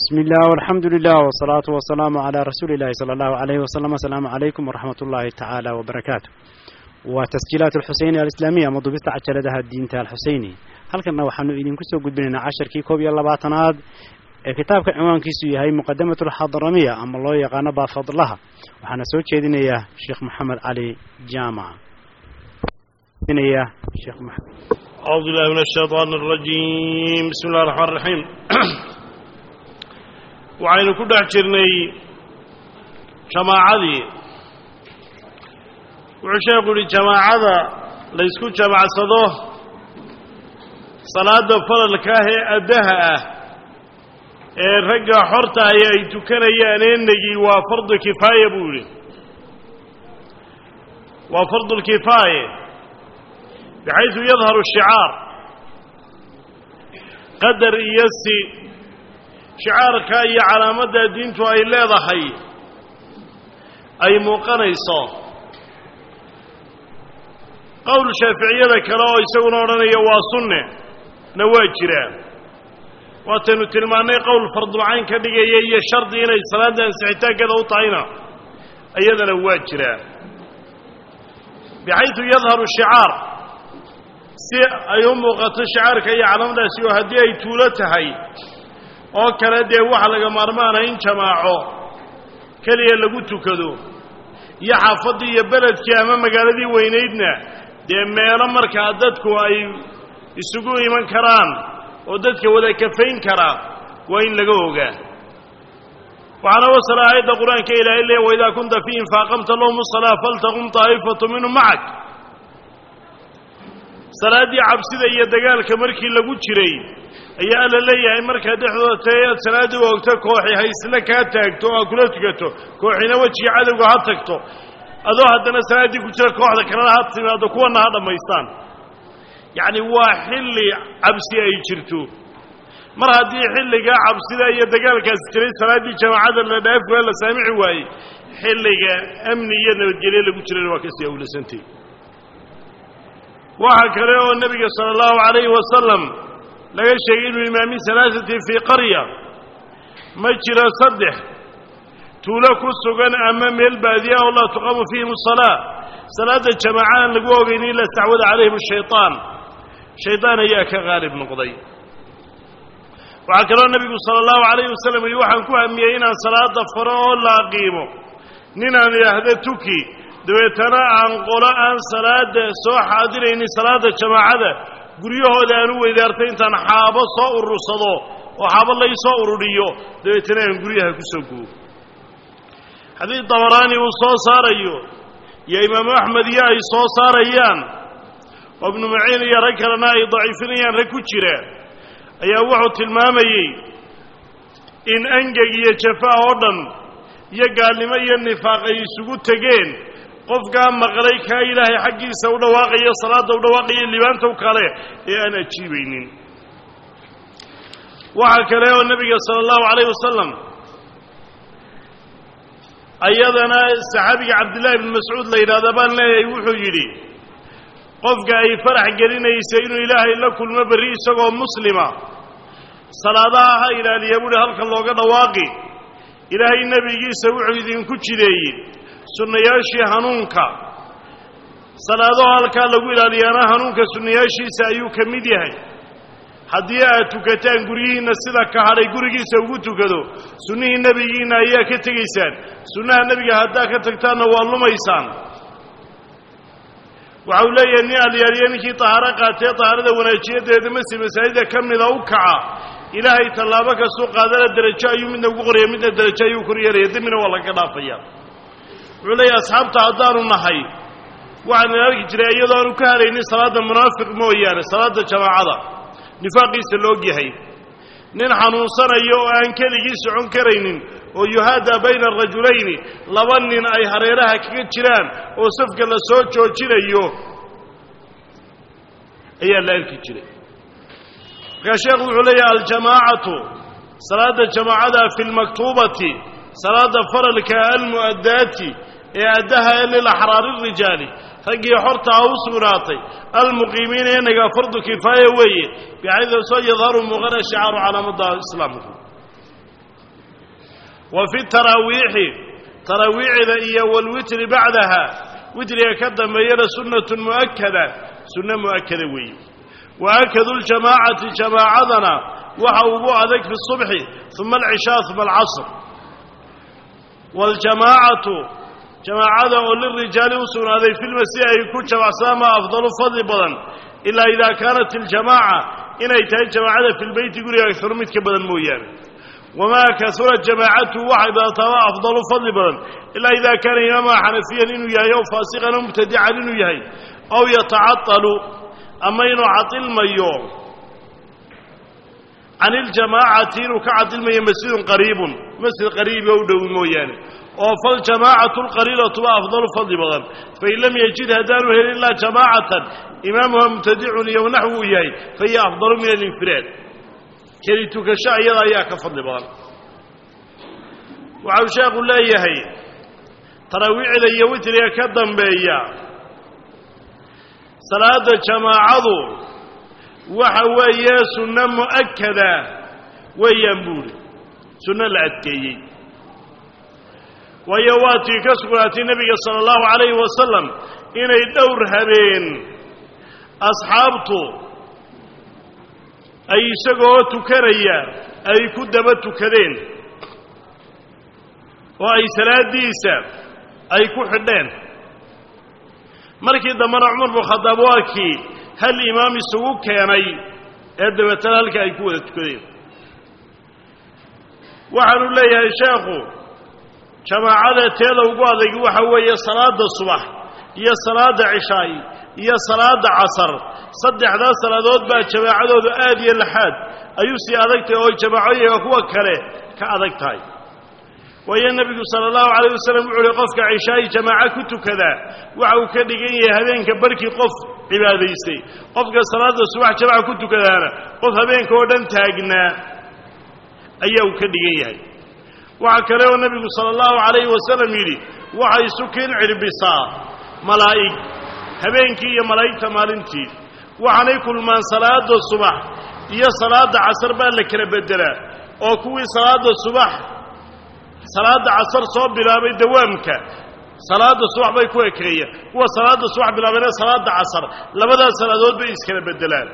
بسم الله والحمد لله والصلاة والسلام على رسول الله صلى الله عليه وسلم السلام عليكم ورحمة الله تعالى وبركاته وتسجيلات الحسينية الإسلامية مضبطة عجلدها الدين الحسيني هل كنا وحنو إذن كسو قد بنا عشر كي كوبي الله باتناد كتاب عنوان كيسو هي مقدمة الحضرمية أما الله يقانا بفضلها وحنا سوى كيدين يا شيخ محمد علي جامع يا شيخ محمد أعوذ بالله من الشيطان الرجيم بسم الله الرحمن الرحيم waxaynu ku dhex jirnay jamaacadii wuxuu sheekhu yihi jamaacada laysku jamacsado salaada falalka ah ee addaha ah ee ragga xorta ahi ay tukanayaan eenagii waa fardu kifaaya buu yihi waa fardulkifaaye bixaysu yadharu shicaar qadar iyo si shicaarka iyo calaamadda diintu ay leedahay ay muuqanayso qowl shaaficiyada kale oo isaguna odhanaya waa sunne na waa jiraa waataynu tilmaannay qowl fardulcayn ka dhigaya iyo shardi inay salaadda ansixitaankeeda u tahayna iyadana waa jiraa bixaysu yadharu shicaar si ay u muuqato shicaarka iyo calaamadaasi oo haddii ay tuulo tahay oo kale dee waxa laga maarmaana in jamaaco keliya lagu tukado iyo xaafaddii iyo beledkii ama magaaladii weynaydna dee meelo markaa dadku ay isugu iman karaan oo dadka wada kafayn kara waa in laga ogaa waxaana wasala aayadda qur-aanka ilaahay leeya waidaa kunta fiihim faaqamta lahum usalaa faltaqum taa'ifatu minhum macak salaaddii cabsida iyo dagaalka markii lagu jiray ayaa alla leeyahay markaa dhexdooda tae aad salaadii u ogto kooxi ha isla kaa taagto oo aad kula tukato kooxina wejiga cadowga ha tagto adoo haddana salaaddii ku jira kooxda kalena ha timaado kuwana ha dhammaystaan yacni waa xilli cabsi ay jirto mar haddii xilligaa cabsida iyo dagaalkaasi jiray salaaddii jamaacada la dhaafi waa la saamici waayey xilliga amni iyo nabadgelye lagu jirana waa kasii awlasantay waxaa kale oo nebiga sala allahu calayhi wasalam laga sheegay inuu imaamin salaasatin fii qarya ma jiro saddex tuulo ku sugan ama meel baadiya oo laa tuqamu fiihim asalaa salaadda jamaaca aan lagu ogaynin ila istacwada calayhim ashaytaan shaydaan ayaa ka qaalib noqday waxaa kaloo nebigu sala allahu calayhi wasalam yihi waxaan ku hamiyey inaan salaada faro oo la aqiimo ninaan idhaahda tuki dabeetana aan qolo aan salaada soo xaadiraynin salaada jamaacada guryahooda aan u weydaartay intaan xaabo soo urursado oo xaabo lay soo ururiyo dabeetana aan guryaha ku soo gubo xadiid dabaraani uu soo saarayo iyo imaamu axmed iyo ay soo saarayaan oo ibnu maciin iyo rag kalena ay daciifinayaan rag ku jira ayaa wuxuu tilmaamayey in angeg iyo jafaa oo dhan iyo gaalnimo iyo nifaaq ay isugu tegeen qofkaa maqlay kaa ilaahay xaggiisa u dhawaaqayo salaadda u dhawaaqayo libaanta u kale ee aan ajiibaynin waxaa kale oo nebiga sala allahu calayh wasalam ayadana saxaabiga cabdillahi ibni mascuud la yidhahda baan leeyahay wuxuu yidhi qofka ay farax gelinaysa inuu ilaahay la kulmo berri isagoo muslima salaadaha ha ilaaliya buuhi halka looga dhawaaqi ilaahay nebigiisa wuxuu idinku jideeyey sunnayaashii hanuunka salaadaho halkaa lagu ilaaliyaana hanuunka sunnayaashiisa ayuu ka mid yahay haddii aad tukataan guryihiinna sida ka hadhay gurigiisa ugu tukado sunnihii nebigiinna ayaa ka tegaysaan sunnaha nebiga haddaad ka tagtaanna waa lumaysaan waxa uu leeyahay nin alyaaliya ninkii tahaaro qaatee tahaarada wanaajiyadeeda masi masaajida ka mida u kaca ilaahay tallaabo kastuu qaadana derajo ayuu midna ugu qoraya midna derajo ayuu kor yeelaya dembina waa laga dhaafaya wuxuu leeyahay asxaabta haddaanu nahay waxaan arki jiray iyadoo aanu ka haraynin salaadda munaafiq mooyaane salaadda jamaacada nifaaqiisa la og yahay nin xanuunsanayo oo aan keligii socon karaynin oo yuhaadaa bayna arajulayni laba nin ay hareeraha kaga jiraan oo safka la soo joojinayo ayaa la arki jiray markaa sheekhu wuxuu leeyahay aljamaacatu salaadda jamaacada fi lmaktuubati salaada faralka almu'addaati ee addaha lilaxraari rijaali raggii xorta ah u sugnaatay almuqiimiina inaga fardu kifaaya weeye bixaydu soo yadharu muuqana shicaaru calaamadda islaamku wa fi taraawiixi taraawiicda iyo walwitri bacdaha witriga ka dambeeyana sunnatun mu'akada sunno mu'akada weeye wa akadu ljamaacati jamaacadana waxa ugu adag fi subxi uma alcishaa uma alcasr waljamaacatu jamaacada oo lirijaali u sugnaaday filmasi ay ku jamacsadaan maa afdalu fadli badan ilaa idaa kaanat iljamaaca inay tahay jamaacada fi lbeyti guriga agaru mid ka badan mooyaane wamaa kasura jamaacatu waxay badataaba afdalu fadli badan ilaa idaa kaana imaamaha xanafiyan inuu yahay ow faasiqan o mubtadican inuu yahay aw yatacaalu ama inuu cadilmayo can iljamaacati inuu ka cadilmayo masjidun qariibun masjid qariibi o u dhow mooyaane oo faljamaacatu lqaliilatuba afdalu fadli badan fain lam yajid haddaanu helin ilaa jamaacatan imaamuha mubtadicun iyo naxwu uu yahay fahiya afdalu min alinfiraad keli tukasho iyada ayaa ka fadli badan waxau sheekhu leeyahay taraawiicda iyo witriga ka dambeeya salaada jamaacadu waxa weeye sunno mu'akada weeyaan buuri sunno la adkeeyey waayo waa tii ka sugnaatay nebiga sala allahu calayhi wasalam inay dhowr habeen asxaabtu ay isagoo tukanaya ay ku daba tukadeen oo ay salaaddiisa ay ku xidheen markii dambena cumar bnu khadaab waa kii hal imaam isugu keenay ee dabeetana halka ay ku wada tukadeen waxaanu leeyahay sheekhu jamaacada teeda ugu adayg waxa weeye salaada subax iyo salaada cishaay iyo salaada casar saddexdaas salaadood baa jamaacadoodu aad iyo laxaad ayuu sii adag tahay oo jamaacooyinka kuwa kale ka adag tahay waayo nebigu sala allahu calayh wasalam wuxu uhi qofka cishaayi jamaaco ku tukadaa waxa uu ka dhigan yahay habeenka barkii qof cibaadaystay qofka salaada subax jamaca ku tukadaana qof habeenka oo dhan taagnaa ayaa uu ka dhigan yahay waxaa kale oo nebigu sala allahu calayhi wasalam yidhi waxay sukiin cirbisaa malaa'ig habeenkii iyo malaa'igta maalintii waxaanay kulmaan salaada subax iyo salaada casar baa la kala beddelaa oo kuwii salaada subax salaada casar soo bilaabay dawaamka salaada subax bay ku ekeeya kuwa salaada subax bilaabeen salaada casar labadaas salaadood bay iskala beddelaan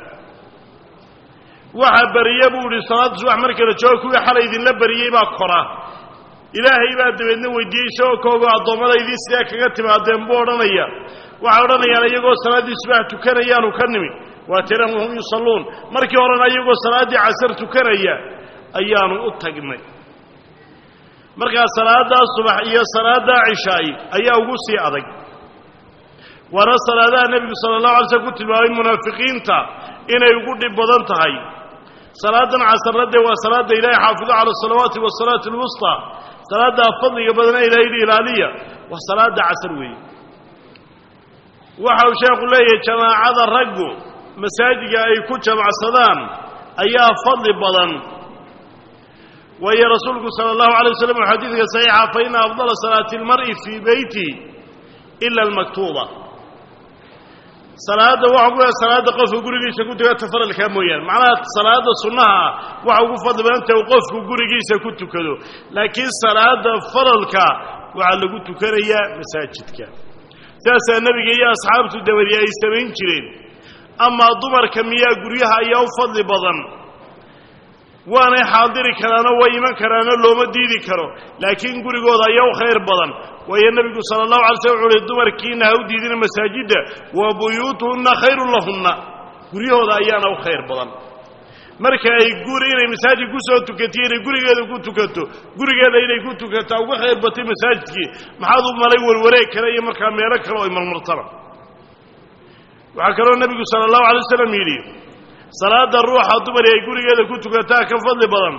waxa beriye buu idhi salaada subax marka la joogo kuwii xalay idinla beriyey baa kora ilaahay baa dabeedna weydiiyey isagoo koogo addoommadaydii sidee kaga timaadeen buu odhanaya waxay odhanayaan iyagoo salaaddii subax tukanayaanu ka nimid waa tiran wahum yusalluun markii horena iyagoo salaaddii casar tukanaya ayaanu u tagnay markaa salaaddaa subax iyo salaaddaa cishaay ayaa ugu sii adag waana salaadaha nebigu sala allahu alay slm ku tilmaamay munaafiqiinta inay ugu dhib badan tahay salaadan casarna dee waa salaadda ilaahay xaafidu cala asalawaati wasalaati alwusطaa salaaddaa fadliga badana ilahay yidhi ilaaliya waa salaada casar weeye waxa uu sheekhu leeyahay jamaacada raggu masaajiga ay ku jamacsadaan ayaa fadli badan waayo rasuulku sala allahu alay waslam u xadiidka saxiixa fa ina afdala salaati اlmar'i fii beyti ila almaktuuba salaadda waxa ku yahay salaadda qofka gurigiisa ku tukata faralkaa mooyaane macnaha salaadda sunnaha ah waxa ugu fadli badanta uu qofku gurigiisa ku tukado laakiin salaadda faralka waxaa lagu tukanayaa masaajidka saasaa nebiga iyo asxaabtu dabadi ay samayn jireen amaa dumarka miyaa guryaha ayaa u fadli badan waanay xaadiri karaano way iman karaano looma diidi karo laakiin gurigooda ayaa u khayr badan waayo nebigu sala allahu alay slm wuxu uhi dumarkiina ha u diidina masaajidda wa buyuutuhunna khayrun lahunna guryahooda ayaana u khayr badan marka ay guri inay masaajid ku soo tukatiyo inay gurigeeda ku tukato gurigeeda inay ku tukataa uga khayr batay masaajidkii maxaad u malay warwareeg kale iyo markaa meelo kale oo ay marmartaba waxaa kaloo nebigu sala allahu alay wasalam yidhi salaada ruuxa dumari ay gurigeeda ku tukataa ka fadli badan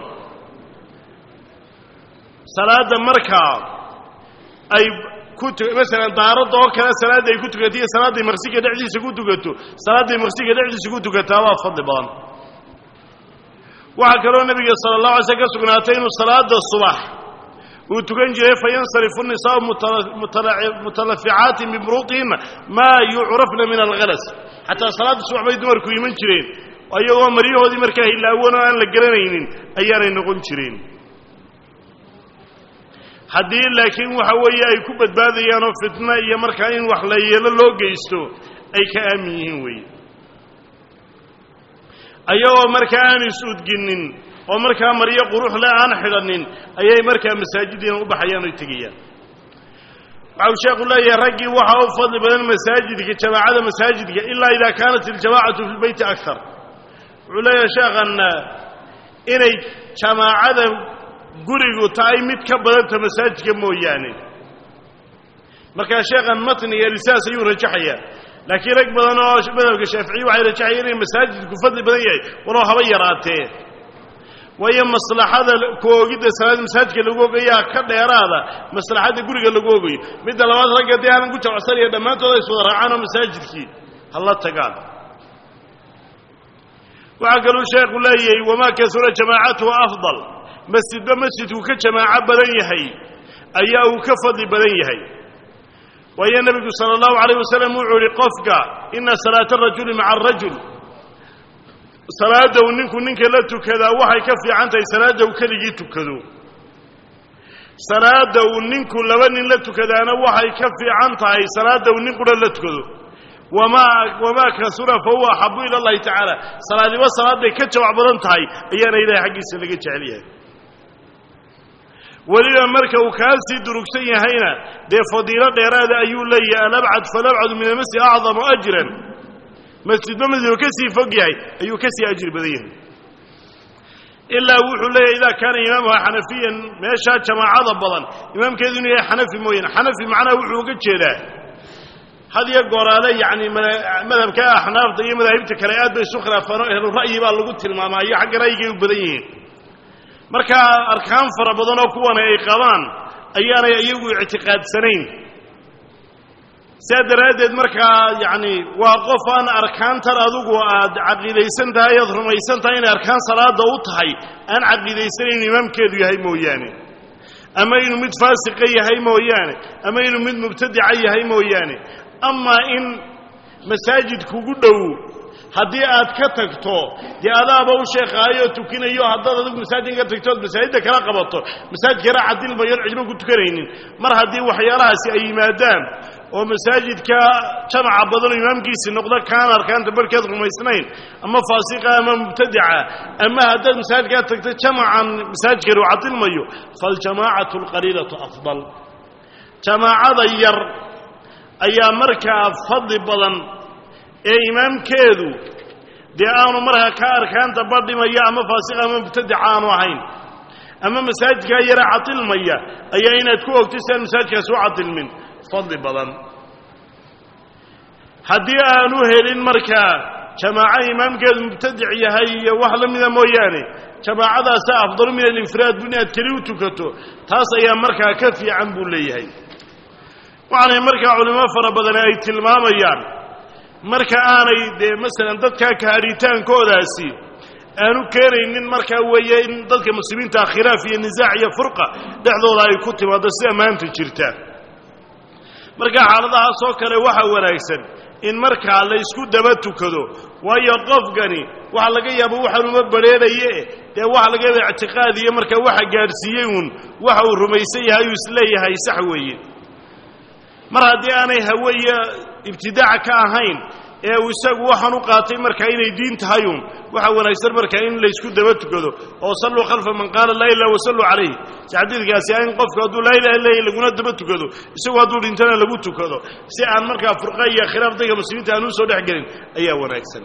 salaadda markaa ay ku masalan daaradda oo kale salaadda ay ku tukato iyo salaadday maqsiga dhexdiisa ku tukato salaadday maqsiga dhexdiisa ku tukataa waa fadli badan waxaa kaloo nebiga sala allah alay slm ka sugnaatay inuu salaada subax uu tukan jiray fayansarifu nisaau mutalaficaatin bimruuqihinna maa yucrafna min alhalas xataa salaadda subax bay dumarku iman jireen ayagoo maryahoodii markaa hilaawan oo aan la garanaynin ayaanay noqon jireen haddii laakiin waxa weeye ay ku badbaadayaan oo fitno iyo markaa in wax la yeelo loo geysto ay ka aamin yihiin weeye ayagoo markaa aan is-udginin oo markaa maryo quruxle aan xidhanin ayay markaa masaajidiina u baxayaan oy tegayaan waxa uu sheekhu leeyahay raggii waxaa u fadli badan masaajidka jamaacada masaajidka ilaa idaa kaanat iljamaacatu fi lbeyti akar wuxuu leeyahay sheekhan inay jamaacada gurigu tahay mid ka badanta masaajidka mooyaane markaa sheekhan matniga lisaas ayuu rajaxayaa laakiin rag badan oo madhabka shaaficiya waxay rajaxayeen inay masaajidku fadli badan yahay walow haba yaraatee waayo maslaxada ku oogidda salaada masaajidka lagu ogayaa ka dheeraada maslaxadda guriga lagu ogayo midda labaad ragga dee halan ku jabcsanaya dhammaantood ay iswada raacaan oo masaajidkii hala tagaan waxaa kaluu sheekhu leeyahay wamaa kasura jamaacatuhu afdal masjidba masjidku ka jamaaco badan yahay ayaa uu ka fadli badan yahay waayo nebigu sala allahu calayh wasalam wuxuu yihi qofka ina salaata arajuli maca arajul salaadda uu ninku ninka la tukadaa waxay ka fiican tahay salaadda uu keligii tukado salaadda uu ninku laba nin la tukadaana waxay ka fiican tahay salaadda uu nin qura la tukado wamaa wamaa kasura fa huwa axabu ila allahi tacaala salaadiba salaad bay ka jawac badan tahay ayaana ilahay xaggiisa laga jecel yahay weliba marka uu kaa sii durugsan yahayna dee fadiilo dheeraada ayuu leeyahay alabcad falabcadu min almasjid acdamu ajran masjidba masjidku ka sii fog yahay ayuu ka sii ajri badan yahay ilaa wuxuu leeyahay idaa kaana imaamuha xanafiyan meeshaa jamaacada badan imaamkeedu inuu yahay xanafi mooyaane xanafi macnaha wuxuu uga jeedaa had iyo gooraale yacni madhabka axnaafta iyo madaahibta kale aad bay isu khilaafaan oo ehlu ra'yi baa lagu tilmaamaa iyo xagga ra'yigay u badan yihiin markaa arkaan fara badan oo kuwana ay qabaan ayaanay iyagu ictiqaadsanayn saa daraaddeed markaa yacni waa qof aan arkaantan adugu aad caqiidaysan tahay aad rumaysan tahay inay arkaan salaada u tahay aan caqiidaysanayn imaamkeedu yahay mooyaane ama inuu mid faasiqa yahay mooyaane ama inuu mid mubtadica yahay mooyaane amaa in masaajid kugu dhow haddii aad ka tagto dee adaaba u sheekaayo tukinayo haddaad adigu masaajid ka tagto ood masaajidda kala qabato masaajidkana cadilmayoon cidlo ku tukanaynin mar haddii waxyaalahaasi ay yimaadaan oo masaajidka jamaca badanoo imaamkiisi noqdo kaan arkaanta barhkeed rumaysnayn ama faasiqa ama mubtadica ama haddaad masaajidkaa tagto jamacan masaajidkani u cadilmayo faljamaacatu alqaliilatu afdal jamaacada yar ayaa markaa fadli badan ee imaamkeedu dee aanu markaa ka arkaanta badhimaya ama faasiqa ama mubtadica aanu ahayn ama masaajidkaa yara cadilmaya ayaa inaad ku ogtay si aan masaajidkaasi u cadilmin fadli badan haddii aanu helin markaa jamaaco imaamkeedu mubtadic yahay iyo wax la mida mooyaane jamaacadaasa afdalu min alinfiraad bu inaad keli u tukato taas ayaa markaa ka fiican buu leeyahay waxaanay markaa culimo fara badani ay tilmaamayaan marka aanay dee masalan dadkaa kahadhitaankoodaasi aanu keenaynin markaa weeye in dadka muslimiinta khilaaf iyo nisaac iyo furqa dhexdooda ay ku timaado sida maanta jirta marka xaaladahaasoo kale waxa wanaagsan in markaa la ysku daba tukado waayo qofkani waxa laga yaaba waxaan uma badrheeraye dee waxa laga yaaba ictiqaad iyo markaa waxa gaadhsiiyey uun waxa uu rumaysan yahay uu isleeyahay sax weeye mar haddii aanay hawe iyo ibtidaaca ka ahayn ee uu isagu waxaan u qaatay markaa inay diin tahay uun waxa wanaagsan markaa in laysku daba tukado oo salluu khalfa man qaala laa ilaha wasalluu calayh si xadiidkaasi ah in qofku hadduu laa ilaha illah laguna daba tukado isagu hadduu dhintana lagu tukado si aan markaa furqa iyo khilaaf dadka muslimiinta aan u soo dhex gelin ayaa wanaagsan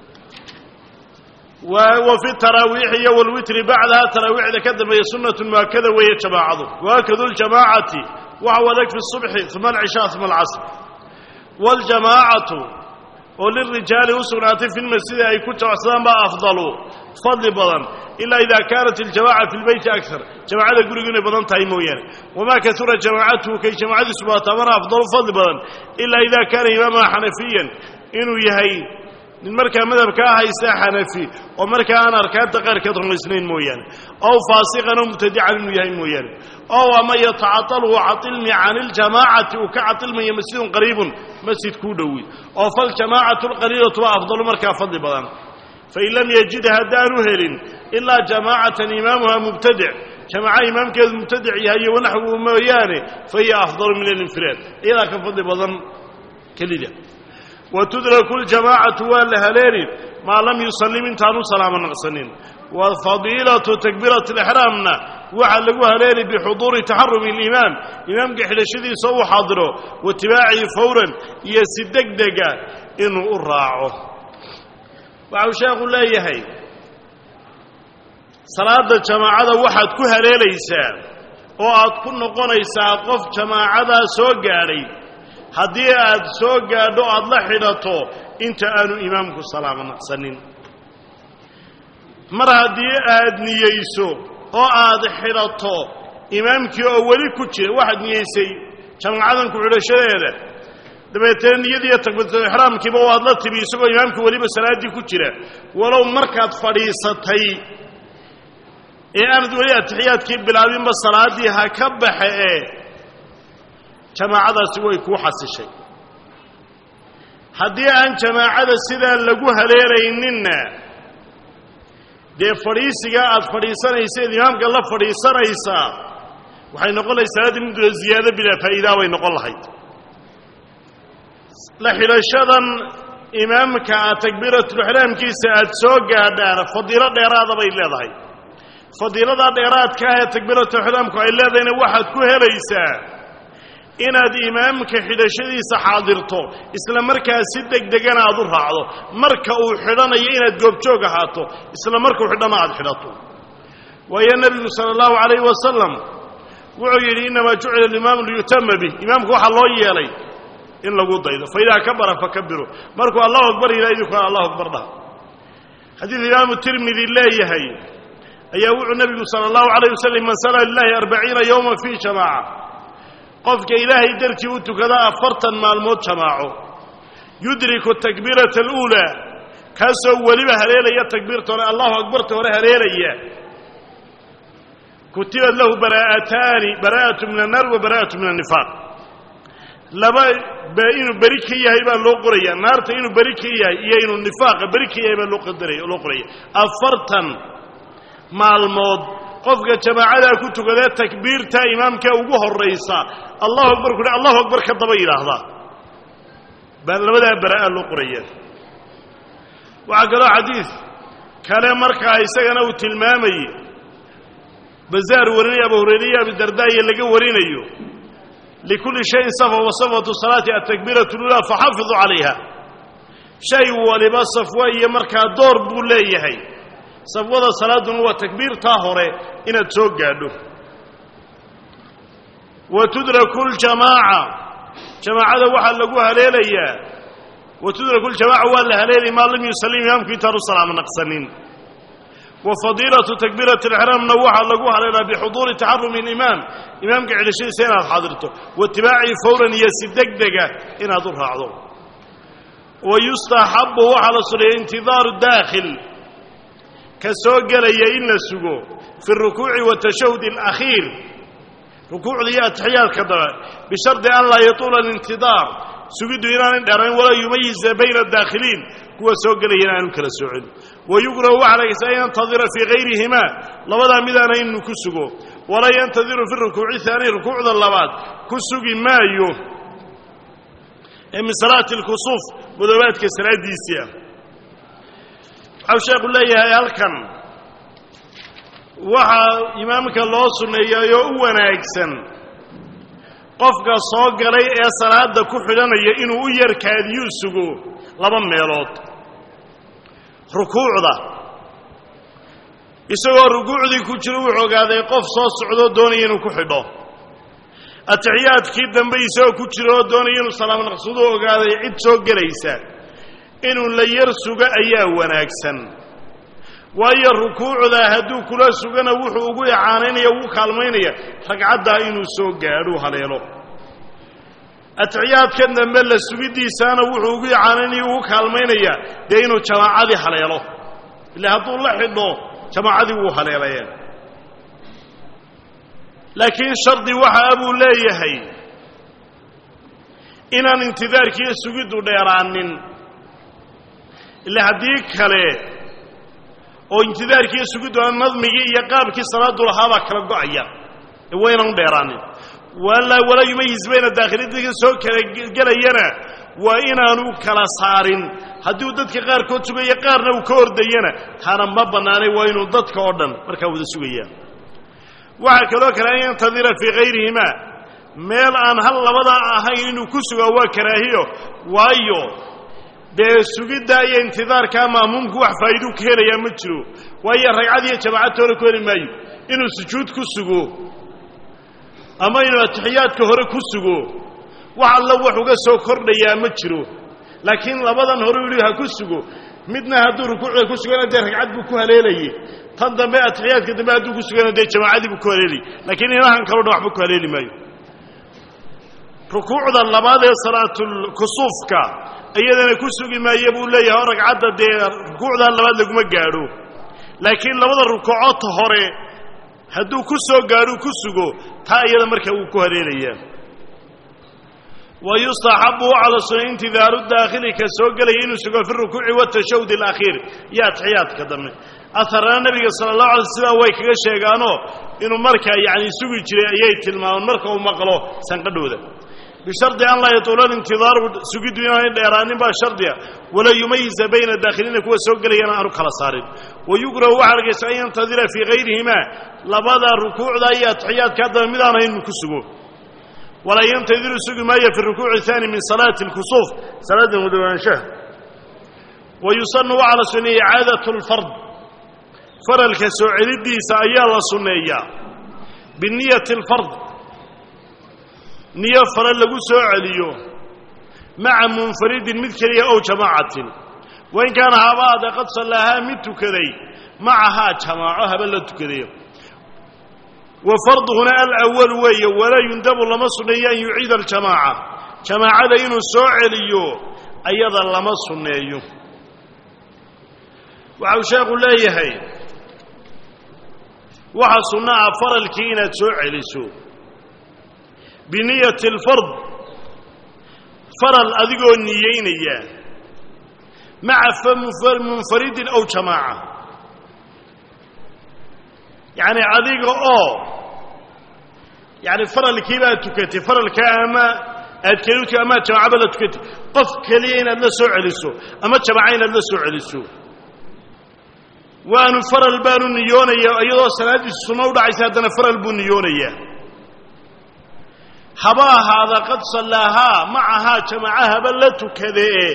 wa fi taraawiixi iyo walwitri bacdaha taraawiixda ka dambeeya sunnatu muakada weeye jamaacadu waakadu ljamaacati waxa wadag fi subxi uma alcishaa uma alcasr waljamaacatu oo lirijaali u sugnaatay fi lmasjidi ay ku jabacsadaan baa afdalu fadli badan ilaa idaa kaanat iljamaaca fi lbeyti akar jamaacada gurigu inay badan tahay mooyaane wamaa kasura jamaacatuhu kay jamaacadiisu baataamana afdalu fadli badan ilaa idaa kaana imaamaha xanafiyan inuu yahay nin markaa madhabkaa haysta xanafi oo markaa aan arkaanta qaarkeed rumaysnayn mooyaane ow faasiqan oo mubtadican inuu yahay mooyaane ow ama yatacatalu cailmi can iljamaacati uu ka cailmaya masjidun qariibun masjid kuu dhowi oo faljamaacatu alqaliilatu waa afdalu markaa fadli badan fain lam yajid haddaanu helin ilaa jamaacatan imaamuha mubtadic jamaaca imaamkeedu mubtadic yahay iyo wanaxwu mooyaane fa hiya afdalu min alinfiraad iyadaa ka fadli badan kelida wa tudraku ljamaacatu waa la haleeli maa lam yusallim intaanu salaamo naqsanin wa fadiilatu takbiirati alixraamna waxaa lagu haleeli bixuduuri taxarumi alimaam imaamka xidhashadiisa uu xaadiro wa itibaacihi fawran iyo si degdega inuu u raaco waxau sheekhu leeyahay salaadda jamaacada waxaad ku haleelaysaa oo aad ku noqonaysaa qof jamaacadaa soo gaadhay haddii aad soo gaadho aad la xidhato inta aanu imaamku salaamo naqsanin mar haddii aad niyeyso oo aad xidhato imaamkii oo weli ku jira waxaad niyeysay jamaacadan ku xidhashadeeda dabeetana niyadiiyo takbiiratul-ixraamkiiba waad la timi isagoo imaamka weliba salaaddii ku jira walow markaad fadhiisatay ee aanad weli atixiyaadkii bilaabinba salaaddii ha ka baxe ee jamaacadaasi way kuu xasishay haddii aan jamaacada sidaan lagu haleelayninna dee fadhiisigaa aad fadhiisanaysaed imaamka la fadhiisanaysaa waxay noqonaysa salaaddii mudula ziyaado bilaa faa'iidaa bay noqon lahayd la xidhashadan imaamka aad takbiiratulixraamkiisa aad soo gaadhaan fadiilo dheeraada bay leedahay fadiiladaa dheeraadka ah ee takbiiratulixraamku ay leedahayna waxaad ku helaysaa inaad imaamka xidhashadiisa xaadirto isla markaa si degdegana aad u raacdo marka uu xidhanayo inaad goobjoog ahaato isla markuu xidhana aad xidhato waayo nebigu sala allahu calayhi wasalam wuxuu yidhi innamaa jucila alimaamu liyutama bih imaamku waxaa loo yeelay in lagu daydo fa idaa kabara fakabiru markuu allahu akbar yidhaha idinkuna allahu akbar dhaha xadiid imaamu tirmidi leeyahay ayaa wuxuu nebigu sala allahu calayh wasalam man sala lilahi arbaciina yowman fii jamaaca qofka ilaahay dartii u tukada afartan maalmood jamaaco yudriku takbiirata aluulaa kaasoo weliba haleelaya takbiirta hore allahu akbarta hore haleelaya kutibad lahu baraa'ataani baraa'atu min annaar wa baraa'atu min annifaaq laba ba inuu beri ka yahay baa loo qoraya naarta inuu beri ka yahay iyo inuu nifaaqa beri ka yahay baa loo qadaraya loo qoraya afartan maalmood qofka jamaacadaa ku tukadee takbiirta imaamka ugu horaysa allahu akbar ku allahu akbar ka daba yidhaahdaa baa labadaa baraa'a loo qoraya waxaa kaloo xadiid kale markaa isagana uu tilmaamayey bazaar warinaya abu hurayre iyo abidardaaye laga warinayo likulli shayin safa wa safatu salaati atakbiiratu lulaa faxafiduu calayha shay waliba safwa iyo markaa door buu leeyahay safwada salaaduna waa takbiirtaa hore inaad soo gaadho wa tudraku ljamaaca jamaacada waxaa lagu haleelayaa wa tudraku ljamaca waa la haleelay maa lam yusallim imaamku intaanu salaamo naqsanin wa fadiilatu takbiirati alixraamna waxaa lagu haleelaa bixuduuri taxarumi alimaam imaamka xidhashadiisa inaad xaadirto wa itibaacihi fawran iyo si degdega inaad u raacdo wa yustaxabu waxaa la suneeya intidaaru daakhil ka soo gelaya in la sugo fi اrukuuci watashahud اlakhiir rukuucda iyo atixiyaadka dabe bishardi an laa yatuula alintidaar sugiddu inaanay dherayn walaa yumayiza bayna adaakhiliin kuwa soo gelaya in aanu kala soocin wayukrahu waxaa lagaysaa an yantadira fii hayrihimaa labadaa midaana inuu ku sugo walaa yantadiru fi rukuuci haani rukuucda labaad ku sugi maayo ee min salaati اlkusuuf madoobaadka salaadiisii ah waxau sheekhu leeyahay halkan waxaa imaamka loo sunneeyayoo u wanaagsan qofka soo galay ee salaadda ku xidhanaya inuu u yarkaadiyuu sugo laba meelood rukuucda isagoo rukuucdii ku jiro wuxuu ogaaday qof soo socdoo doonaya inuu ku xidho atixiyaadkii dambe isagoo ku jiro oo doonaya inuu salaam naqsaduu ogaaday cid soo gelaysa inuu la yar sugo ayaa wanaagsan waayo rukuucda hadduu kula sugana wuxuu ugu icaanaynaya ugu kaalmaynaya ragcaddaa inuu soo gaadhuu haleelo atixiyaadkan dambe la sugiddiisaana wuxuu ugu icaanaynaya ugu kaalmaynaya dee inuu jamaacadii haleelo ila hadduu la xidho jamaacadii wuu haleelaye laakiin shardi waxaa buu leeyahay inaan intidaarkiiyo sugiddu dheeraanin ila haddii kale oo intidaarkiiyo sugiddu nadmigii iyo qaabkii salaadu lahaabaa kala go'aya ee waynan u dheeraanin walaa yumayiz bayna daakhilidka soo kala gelayana waa inaanu kala saarin haddii uu dadka qaarkood sugaya qaarna uu ka ordayana taana ma bannaanay waa inuu dadka oo dhan markaa wada sugayaa waxaa kaloo kale an yantadira fii hayrihimaa meel aan hal labadaa ahayn inuu ku sugaa waa karaahiyo waayo dee sugidda iyo intidaarkaa ma'muumku wax faa'iiduu ka helayaa ma jiro waayo ragcad iyo jamaacad toona ku heli maayo inuu sujuud ku sugo ama inuu atixiyaadka hore ku sugo wax alla wax uga soo kordhayaa ma jiro laakiin labadan hore u ha ku sugo midna hadduu rukuucda ku sugana dee ragcad buu ku haleelayey tan dambe atixiyaadka dambe hadduu ku sugana dee jamaacadii buu ku haleelayy laakiin inahan kaloo dhan waxba ku haleeli maayo rukuucda labaad ee salaatulkusuufka iyadana ku sugi maaye buu leeyahay oo ragcadda dee rukuucdaa labaad laguma gaadho laakiin labada rukuucoodta hore hadduu ku soo gaadhuu ku sugo taa iyada markaa wuu ku haleelayaa wa yustaxabu cala suna intidaaru daakhili ka soo gelaya inuu sugo fi rukuuci watashahud alakhiir iyo atixiyaadka dambe aharana nebiga sala allahu alay sidaa way kaga sheegaanoo inuu markaa yacni sugi jiray ayay tilmaamaan marka uu maqlo sanqadhooda bishardi an laa yatuula intidaaru sugiddu inaanay dheeraanin baa shardiga walaa yumayiza bayna daakhiliina kuwa soo gelayana aanu kala saarin wayukrahu waxaa argaysa an yantadira fii hayrihimaa labada rukuucda iyo atixiyaadka haddaba mid aan ahayn inuu ku sugo walaa yantadiru sugi maayo fi rukuuci haani min salaati اlkusuuf salaada mudawaanshaha wa yusanu waxaa la sunneeyey icaadat اlfard faralka soo celidiisa ayaa la sunneeyaa biniyati اlfard niyo fare lagu soo celiyo maca munfaridin mid keliya ow jamaacatin wain kaana habaada qad sallaahaa mid tukaday macahaa jamaaco haba la tukaday wa farduhuna alأwal weeye walaa yundabu lama sunneeyo an yuciida aljamaaca jamaacada inuu soo celiyo ayada lama sunneeyo waxa uu sheekhu leeyahay waxa sunno ah faralkii inaad soo celiso biniyati alfard faral adigoo niyeynaya maca munfaridin aw jamaaca yacni adiga oo yani faralkii baad tukatay faralka ama aad keli utu amaad jamaacaba la tukatay qof keliya inaad la soo celiso ama jamaaca inaad la soo celiso waanu faral baanu niyoonaya iyadoo salaaddiisu sunno u dhacaysa haddana faral buu niyoonayaa haba ahaada qad sallaahaa macahaa jamaaca haba la tukadee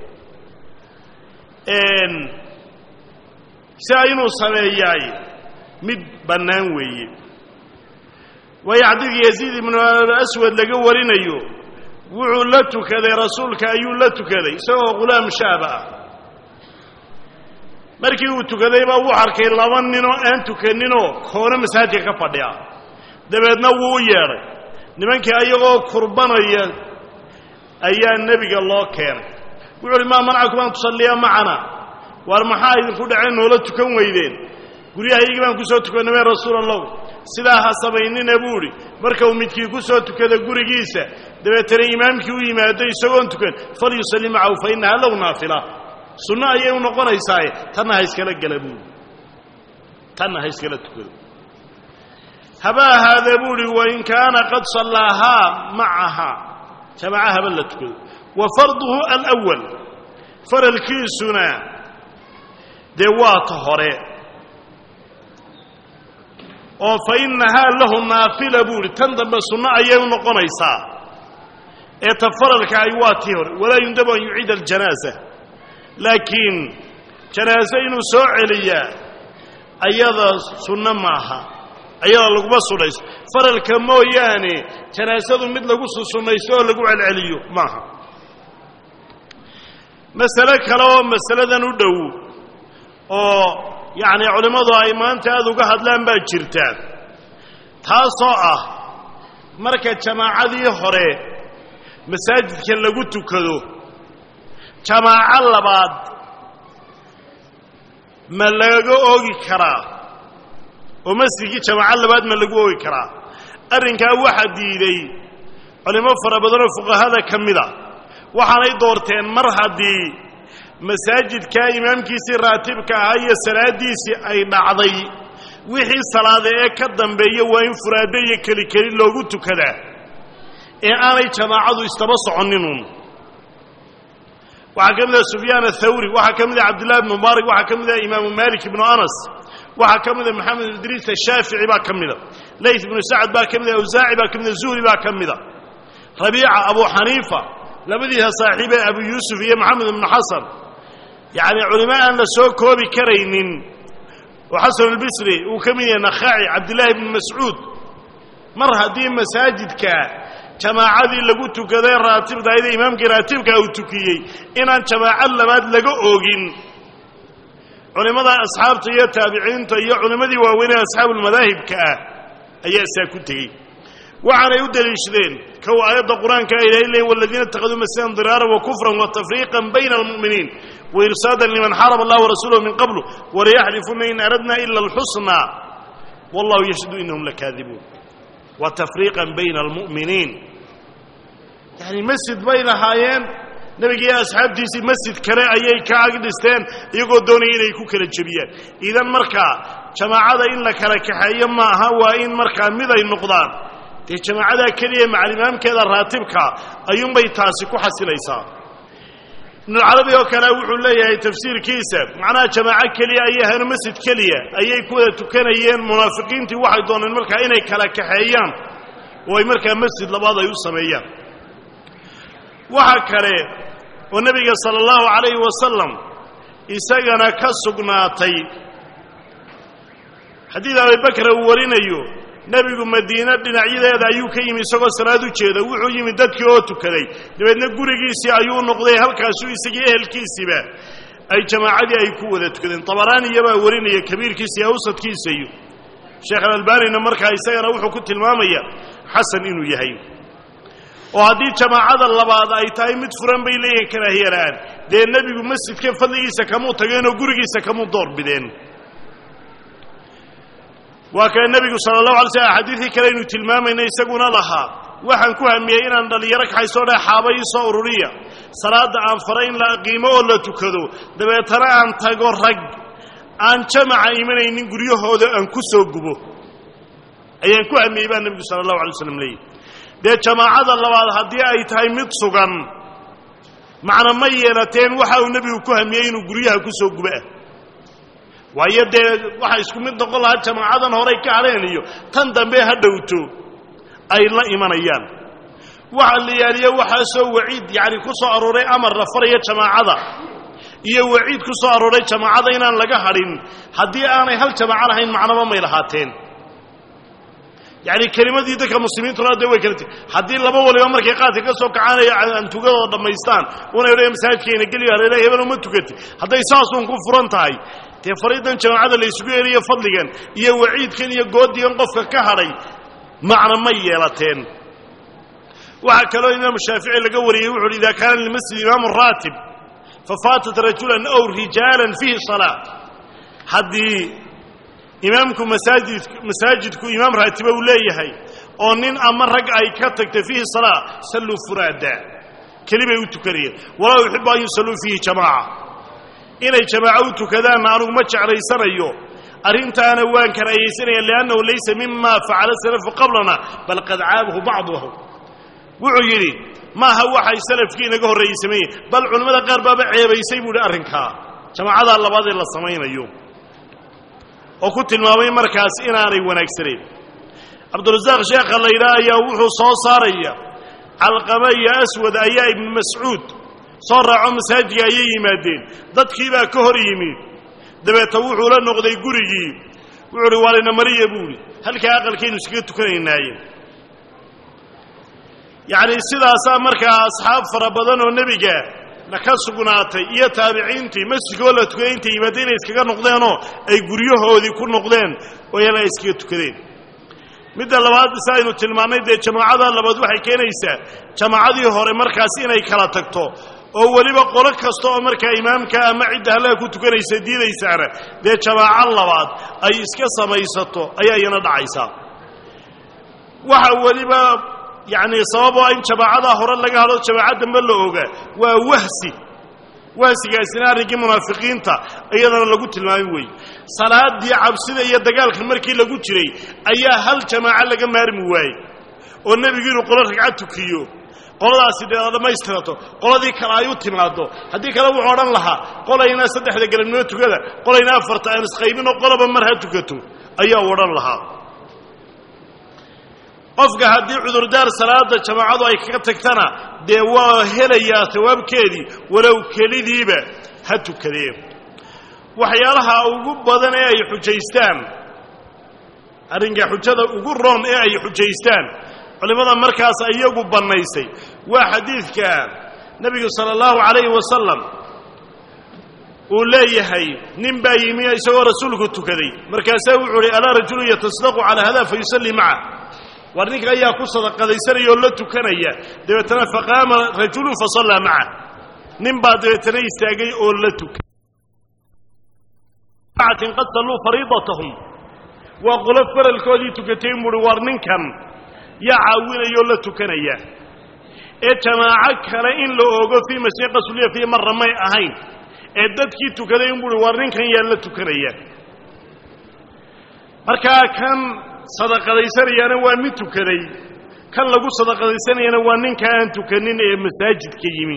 siaa inuu sameeyaay mid bannaan weeye waayo xadiidka yaziid ibnu aswad laga warinayo wuxuu la tukaday rasuulka ayuu la tukaday isagoo ghulaam shaaba ah markii uu tukaday baa wuu arkay laba ninoo aan tukaninoo koona masaajidka ka fadhiya dabeedna wuu u yeedhay nimankii ayagoo kurbanaya ayaa nebiga loo keenay wuxu uhi maa manacakum an tusalliya macana waar maxaa idinku dhaceen noola tukan weydeen guryahaygii baan ku soo tukannamay rasuul allahu sidaa ha samaynina buu idhi marka uu midkii ku soo tukada gurigiisa dabeetana imaamkii u yimaado isagoon tukan falyusalli macahu fa innaha low naafila sunno ayay u noqonaysaaye tanna ha iskala gela buuhi tanna ha iskala tukado haba ahaadee buu uhi wain kaana qad sallaahaa macahaa jamaaca haba la tukado wa farduhu alأwal faralkiisuna dee waa ta hore oo fa innahaa lahu naafila buu ihi tan dambe sunno ayay u noqonaysaa ee ta faralka ay waa tii hore walaa yundabu an yuciida aljanaaza laakiin janaaso inuu soo celiyaa ayada sunno maaha ayada laguma sunnayso faralka mooyaane janaasadu mid lagu sunnaysto oo lagu celceliyo maaha masale kale oo masaladan u dhow oo yacni culimmadu ay maanta aada uga hadlaan baa jirta taasoo ah marka jamaacadii hore masaajidka lagu tukado jamaaco labaad ma laga oogi karaa oo masjidkii jamaaco labaad ma lagu oogi karaa arrinkaa waxaa diiday culimmo fara badanoo fuqahada ka mid a waxaanay doorteen mar haddii masaajidkaa imaamkiisii raatibka ahaa iyo salaaddiisii ay dhacday wixii salaada ee ka dambeeya waa in furaado iyo keli keli loogu tukadaa ee aanay jamaacadu istaba soconninuun waxaa ka mid ah sufyaan athawri waxaa ka mid ah cabdillahi ibnu mubaarak waxaa ka mid ah imaamu malik ibnu anas waxaa ka mid a maxamed idriis ashaafici baa ka mida layt ibnu sacad baa ka mida awsaaci baa ka mida zuhri baa ka mida rabiica abu xaniifa labadiisa saaxiibee abu yuusuf iyo maxamed ibnu xasan yacni culimo aan la soo koobi karaynin oo xasan albisri uu ka mid yahay nakhaaci cabdillaahi ibnu mascuud mar haddii masaajidka jamaacadii lagu tukaday raatibdaayda imaamkii raatibka uu tukiyey inaan jamaacad labaad laga oogin culimmada asxaabta iyo taabiciinta iyo culimmadii waaweynee asxaabulmadaahibka ah ayaa saa ku tegey waxaanay u deliishadeen kow aayadda qur-aanka ay ilahay leeyin waladiina ittakhaduu masiidan diraaran wa kufran wa tafriiqan bayna almu'miniin wa irsaadan liman xaraba allah warasuulahu min qablu walayaxlifuna in aradna ila alxusnaa wallahu yashhadu inahum lakaadibuun wa tafriiqan bayna almu'miniin yacni masjid bay lahaayeen nebigiiyo asxaabtiisii masjid kale ayay ka ag dhisteen iyagoo doonaya inay ku kala jebiyaan idan markaa jamaacada in la kala kaxeeyo ma aha waa in markaa mid ay noqdaan dee jamaacadaa keliya macalimaamkeeda raatibka ayuunbay taasi ku xasilaysaa ibnucarabi oo kale wuxuu leeyahay tafsiirkiisa macnaha jamaaco keliya ayay ahayn masjid keliya ayay ku wada tukanayeen munaafiqiintii waxay dooneen markaa inay kala kaxeeyaan oo ay markaa masjid labaad ay u sameeyaan waxa kale oo nebiga sala allahu calayhi wasalam isagana ka sugnaatay xadiid abibakra uu warinayo nebigu madiine dhinacyadeeda ayuu ka yimi isagoo salaad u jeeda wuxuu yimi dadkii oo tukaday dabeedna gurigiisii ayuu noqday halkaasuu isagii ehelkiisiiba ay jamaacadii ay ku wada tukadeen tabaraaniyabaa warinaya kabiirkiisa iyo awsadkiisa iyo sheekh alalbaanina markaa isagana wuxuu ku tilmaamaya xasan inuu yahay oo haddii jamaacada labaad ay tahay mid furan bay leeyihin karaahiyala'aan dee nebigu masjidka fadligiisa kamuu tageen oo gurigiisa kamuu doorbideen waa kale nebigu sala allahu alay slm xadiidkii kale aynu tilmaamayna isaguna lahaa waxaan ku hamiyey inaan dhallinyaro kaxaysoo dheh xaaba ii soo ururiya salaadda aan faray in la qiimo oo la tukado dabeetana aan tago rag aan jamaca imanaynin guryahooda aan ku soo gubo ayaan ku hamiyey baa nebigu sala allahu alay slam leeyihi dee jamaacada labaad haddii ay tahay mid sugan macna ma yeelateen waxa uu nebigu ku hamiyey inuu guryaha ku soo gubo ah waayo dee waxa isku mid noqon lahaa jamaacadan horay ka hadheen iyo tan dambe ha dhowto ay la imanayaan waxa la yaaliya waxaasoo waciid yacni ku soo arooray amar la faraya jamaacada iyo waciid ku soo arooray jamaacada inaan laga hadhin haddii aanay hal jamaaco lahayn macnaba may lahaateen yacni kelimadii dadka muslimiintuna de way kala ti haddii laba waliba markay qaadka ka soo kacaanaya antugadooda dhammaystaan una odhaya masaajidkeena geliyo hareeraha hebel uma tukati hadday saasuun ku furan tahay dee fariidan jamaacada la isugu yeeliyo fadligan iyo waciidkan iyo goodigan qofka ka hadhay macna may yeelateen waxaa kaloo imaamu shaafici laga wariyey wuxu uhi ida kaana limasjid imaamu raatib fafaatat rajulan aw rijaalan fiihi salaa haddii imaamku masaajid masaajidku imaam raatiba uu leeyahay oo nin ama rag ay ka tagtay fiihi salaa salluu furaada keli bay u tukanayeen walaa yuxibu an yusalluu fiihi jamaaca inay jamaaco u tukadaanna anugu ma jeclaysanayo arrintaana waan karaahiyaysanaya liannahu laysa mima facala salafu qablana bal qad caabahu bacduhum wuxuu yidhi maaha waxay salafkii inaga horreeyey sameeyeen bal culimmada qaar baaba ceebaysay buu idhi arrinkaa jamaacadaa labaad ee la samaynayo oo ku tilmaamay markaas inaanay wanaagsanayn cabdurasaaq sheekha la yidhaah ayaa wuxuu soo saaraya calqama iyo aswad ayaa ibnu mascuud soo raaco masaajidka ayay yimaadeen dadkii baa ka hor yimi dabeeta wuxuu la noqday gurigii wuxuu uhi waalina mariya buu idhi halkaa aqalkaynu iskaga tukanaynaayeen yacni sidaasaa markaa asxaab fara badan oo nebiga ka sugnaatay iyo taabiciintii masjidka oo la tukaday intay yimaadeen inay iskaga noqdeenoo ay guryahoodii ku noqdeen oo yala ay iskaga tukadeen midda labaad si aynu tilmaannay dee jamaacada labaad waxay keenaysaa jamaacadii hore markaas inay kala tagto oo weliba qolo kasta oo markaa imaamka ama cidda hallaha ku tukanaysa diidaysaana dee jamaaco labaad ay iska samaysato ayaa iyana dhacaysaa waxa weliba yacni sababoo in jamaacadaa hore laga hadlo jamaaca dambe la ogaa waa wahsi waasigaasina arrinkii munaafiqiinta iyadana lagu tilmaamay weeye salaadii cabsida iyo dagaalka markii lagu jiray ayaa hal jamaaco laga maarmi waayey oo nebigu inuu qolo ragcad tukiyo qoladaasi dee dhammaystirato qoladii kale ay u timaaddo haddii kale wuxuu odhan lahaa qolayna saddexda galabnimo tukada qolayna afarta aan isqaybinoo qolaba mar ha tukato ayaa u odhan lahaa qofka haddii cudurdaar salaada jamaacadu ay kaga tagtana dee waa helayaa sawaabkeedii walow kelidiiba ha tukadee waxyaalaha ugu badan ee ay xujaystaan arrinka xujada ugu roon ee ay xujaystaan culimmada markaas iyagu bannaysay waa xadiidka nebigu sala allahu calayhi wasalam uu leeyahay nin baa yimi isagoo rasuulku tukaday markaasaa wuxuu uhi alaa rajulun yatasdaqu calaa hada fa yusallii maca war ninka ayaa ku sadaqadaysanaya oo la tukanaya dabeetana faqaama rajulun fasallaa maca nin baa dabeetana istaagay oo la tukay qad salluu fariidatahum waa qolo faralkoodii tukatay buuhi war ninkan yaa caawinaya oo la tukanaya ee jamaaco kale in la ogo fii masiiqa suliya fii marra may ahayn ee dadkii tukaday in buuhi war ninkan yaa la tukanaya markaa kan sadaqadaysanayaana waa mid tukaday kan lagu sadaqadaysanayana waa ninka aan tukanin ee masaajidka yimi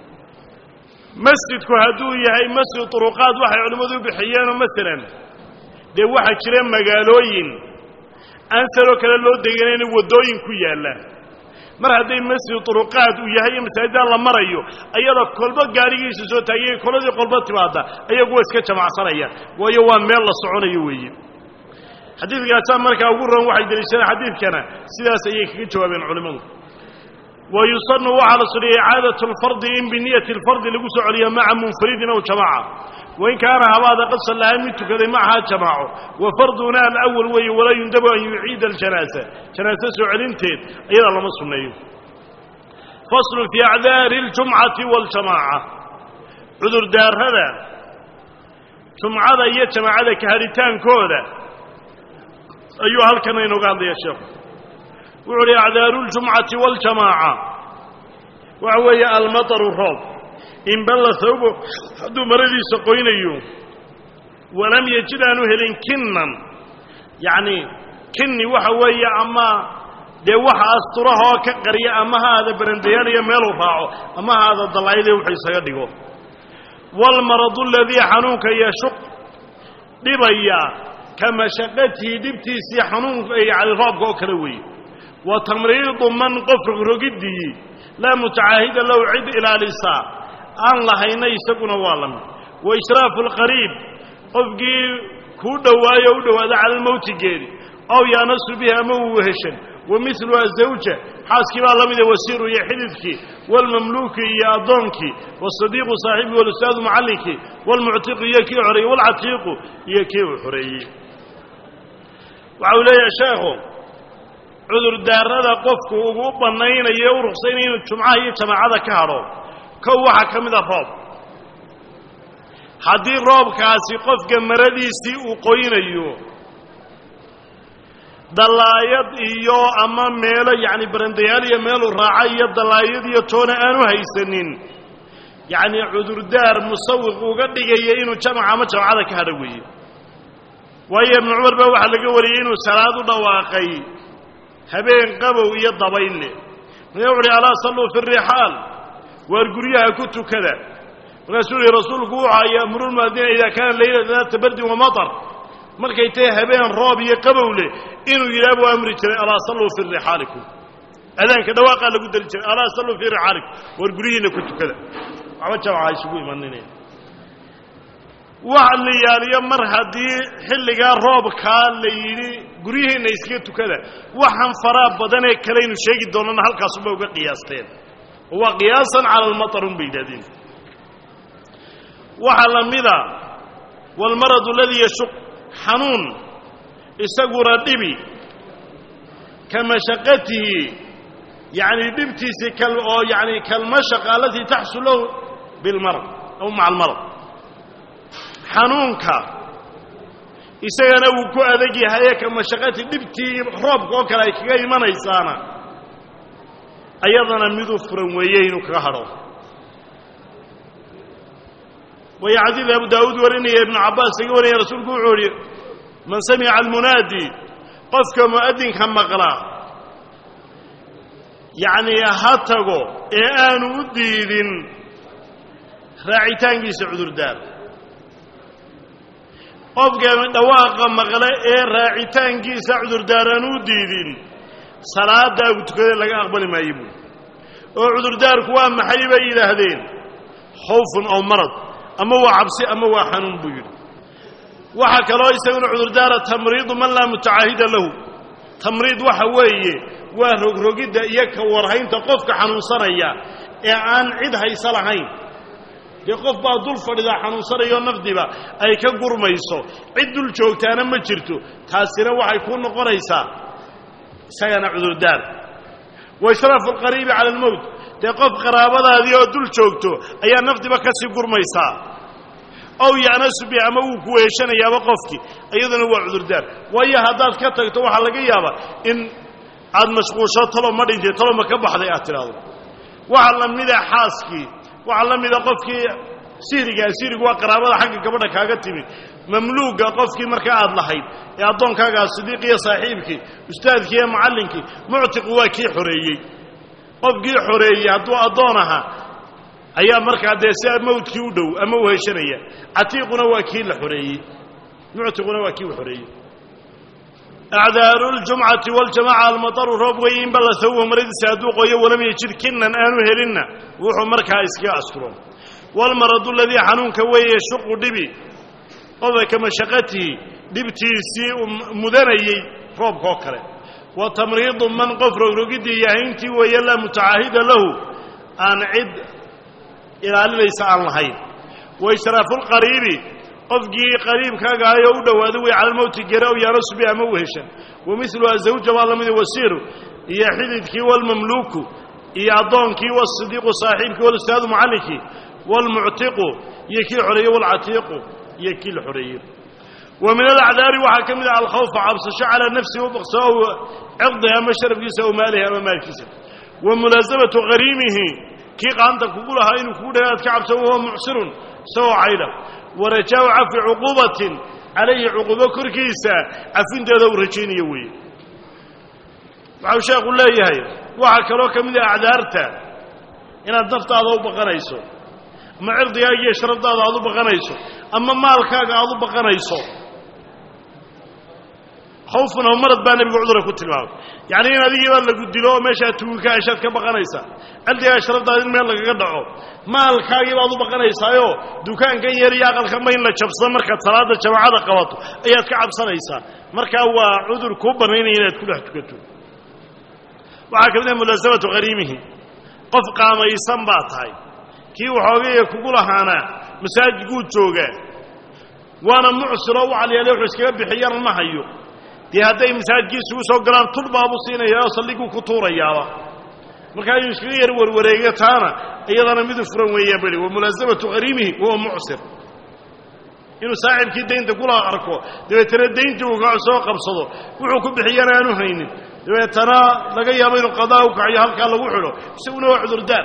masjidku hadduu yahay masjid turuqaad waxay culimmadu u bixiyeenoo masalan dee waxaa jira magaalooyin aan saloo kale loo deganayna waddooyin ku yaalla mar hadday masjid turuqaad uu yahay iyo masaajidaan la marayo ayada kolba gaadhigiisa soo taagay koladii kolba timaadda ayagu waa iska jamacsanaya waayo waa meel la soconayo weeye xadiidkaasaa markaa ugu roon waxay deliishadeen xadiidkana sidaas ayay kaga jawaabeen culimmadu wa yusanu waxaa la suniyay icaadatu alfardi in biniyati alfardi lagu soo celiyo maca munfaridin aw jamaaca wain kaana habaada qad sallaha mid tukaday macaha jamaaco wa farduna alawal weeye walaa yundabu an yuciida aljanaasa janaase soo celinteed ayadaa lama sunneeyo faslun fii acdaari اljumcati waاljamaaca cudurdaarada jumcada iyo jamaacada kahadhitaankooda ayuu halkan inooga hadlaya sheekhu wuxu uhi acdaaru اljumcati waاljamaaca waxa weeye almataru roob in balla hawbo hadduu maradiisa qoynayo walam yajid aanu helin kinnan yacni kinni waxa weeye ama dee waxa asturahoo ka qarya ama ha aada barandayaanayo meeluu raaco ama ha aada dallaayadee wuxuu isaga dhigo waalmaradu aladii xanuunka yashuq dhibaya ka mashaqatihi dhibtiisii xanuunka yani roobka oo kale weeye wa tamriidu man qof rogiddii laa mutacaahida lahu cid ilaalisaa aan lahayna isaguna waa la mid wa ishraafu alqariib qofkii kuu dhowaayo u dhowaada cala almowti geeri aw yaanasu bihi ama uu weheshan wa milu azawja xaaskii baa la mida wasiiru iyo xididkii waalmamluuki iyo addoonkii waasadiiqu saaxibii walustaadu macallinkii waalmuctiqu iyo kii xoreeyey waalcatiiqu iyo kii uu xoreeyey waxa uu leeyahay sheekhu cudurdaarada qofku ugu bannaynayo u ruqsaynaya inuu jumcaha iyo jamaacada ka hadho kow waxaa ka mid a roob haddii roobkaasi qofka maradiisii uu qoynayo dallaayad iyo ama meelo yacni barandayaal iyo meeluu raaca iyo dallaayad iyo toona aanu haysanin yacni cudurdaar musawiq uga dhigaya inuu jamaca ama jamacada ka hadho weeye waayo ibnu cumar baa waxaa laga wariyey inuu salaad u dhawaaqay habeen qabow iyo dabayle markaa wuxu uhi alaa salluu fi rixaal waar guryaha ku tukada markaasuu yihi rasuulku wuxaa yaamuru lmuadina idaa kaana leyla daata bardin wa matar markay tahay habeen roob iyo qabow leh inuu yidhaha buu amri jiray alaa salluu fii rixaalikum adaanka dhawaaqaa lagu dali jiray alaa salluu fii rixaalikum waar guryihiinna ku tukada waxba jamca isugu imaninaya wax la yaaliyo mar haddii xilligaa roobkaa la yidhi guryihiinna iskaga tukada waxaan faraa badanee kalaynu sheegi doonana halkaasubay uga qiyaasteen oo waa qiyaasan cala almatarun bay yidhahdeen waxaa la mida waalmaradu aladii yashuq xanuun isaguna dhibi ka mashaqatihi yacni dhibtiisii kal oo yacni kalmashaqa alatii taxsul lahu bilmarad aw maca almarad xanuunka isagana wuu ku adag yahaye ka mashaqati dhibtii roobka oo kale ay kaga imanaysaana ayadana miduu furan weeye inuu kaga hadho waya xadiid abu daawuud warinaya ibnu cabbaas iga warinaya rasuulku wuxuu ihi man samica almunaadi qofka mu'adinka maqlaa yacnii ha tago ee aanu u diidin raacitaankiisa cudurdaar qofka dhawaaqa maqle ee raacitaankiisa cudurdaar aan u diidin salaadaagu tukada laga aqbali maayo buuli oo cudurdaarku waa maxay bay yidhaahdeen khawfun ow marad ama waa cabsi ama waa xanuun buu yidhi waxaa kaloo isaguna cudurdaara tamriidu man laa mutacaahida lahu tamriid waxa weeye waa rogrogidda iyo ka warhaynta qofka xanuunsanaya ee aan cid hayso lahayn dee qof baa dul fadhidaa xanuunsanayoo nafdiba ay ka gurmayso cid dul joogtaana ma jirto taasina waxay ku noqonaysaa isagana cudurdaar wa ishraafu alqariibi cala almowt dee qof qaraabadaadii oo dul joogto ayaa nafdiba ka sii gurmaysaa ow ya'nasu bi ama wuu ku weeshanayaaba qofkii iyaduna waa cudurdaar waayo haddaad ka tagto waxaa laga yaabaa in aad mashquulsho talo ma dhintay talo ma ka baxday aad tidhaahdo waxaa la mida xaaskii waxaa la mida qofkii sihrigaa sihrigu waa qaraabada xagga gabadha kaaga timid mamluuga qofkii markaa aad lahayd ee addoonkaagaa sidiiqiyo saaxiibkii ustaadkii iyo macallinkii muctiqu waa kii xoreeyey qofkii xoreeyey hadduu addoon ahaa ayaa markaa dee si mawdkii u dhow ama u heshanaya catiiquna waa kii la xoreeyey muctiquna waa kii u xoreeyey acdaaru ljumcati waljamaca almataru roob weeye in balla sawihu maradiisa hadduu qoyo walam yajid kinnan aanu helinna wuxuu markaa iskaga asturo walmaradu aladii xanuunka weeye shuqu dhibi qofka ka mashaqatihi dhibtiisii uu mudanayey roobkaoo kale wa tamriidu man qof rogrogiddii yahayntii weeye laa mutacaahida lahu aan cid ilaalinaysa aan lahayn wa ishraafu lqariibi qofkii qariibkaaga ayoo u dhowaado wey cala lmowti gera ow yaanasu bi ama u heshan wa miluha zawja baa lamida wasiiru iyo xididkii walmamluuku iyo addoonkii wasidiiqu saaxiibkii walustaadu mucallinkii waalmuctiqu iyo kii xoreeyey waalcatiiqu iyo kii la xoreeyey wa min alacdaari waxaa ka mid ah alkhawfa cabsasho calaa nafsihi ubaqso ow cirdihi ama sharafkiisa ow maalihi ama maalkiisa wa mulaasamatu qariimihi kii qaanta kugu lahaa inuu kugu dhaga aad ka cabso wahuwa mucsirun isagoo caydha warajaau cafi cuquubatin calayhi cuquubo korkiisa cafinteeda uu rajaynayo weeye waxau sheekhu leeyahay waxaa kaloo ka mid ah acdaarta inaad naftaada u baqanayso ama cirdigaaga iyo sharafdaada aad u baqanayso ama maalkaaga aad u baqanayso khawfun aw marad baa nebigu cudura ku tilmaamay yacni in adigiibaa lagu dilo oo meeshaa tuugi ka heshaad ka baqanaysaa cirdigaaga sharafdaada in meel lagaga dhaco maalkaagii baad u baqanaysaayo dukaankan yar iyo aqalkanba in la jabsado markaad salaadda jamaacada qabato ayaad ka cabsanaysaa markaa waa cudur kuu bannaynaya inaad ku dhex tukato waxaa ka mid ah mulaasamatu qariimihi qof qaamaysan baa tahay kii waxoogaya kugu lahaanaa masaajidkuu joogaa waana mucsiroo u calyaale wuxuu iskaga bixiyana ma hayo dee hadday masaajidkiisugu soo galaan tul baabu siinayaa oo saldhiguu ku tuurayaaba markaa inuu iskaga yar warwareega taana iyadana midu furan weeyaan bali wa mulaasamatu qariimihi wahuwa mucsir inuu saaxibkii daynta kula arko dabeetana dayntii uu soo qabsado wuxuu ku bixiyana aanu haynin dabeetana laga yaabo inuu qadaa u kaciyo halkaa lagu xidho isaguna waa cudurdaar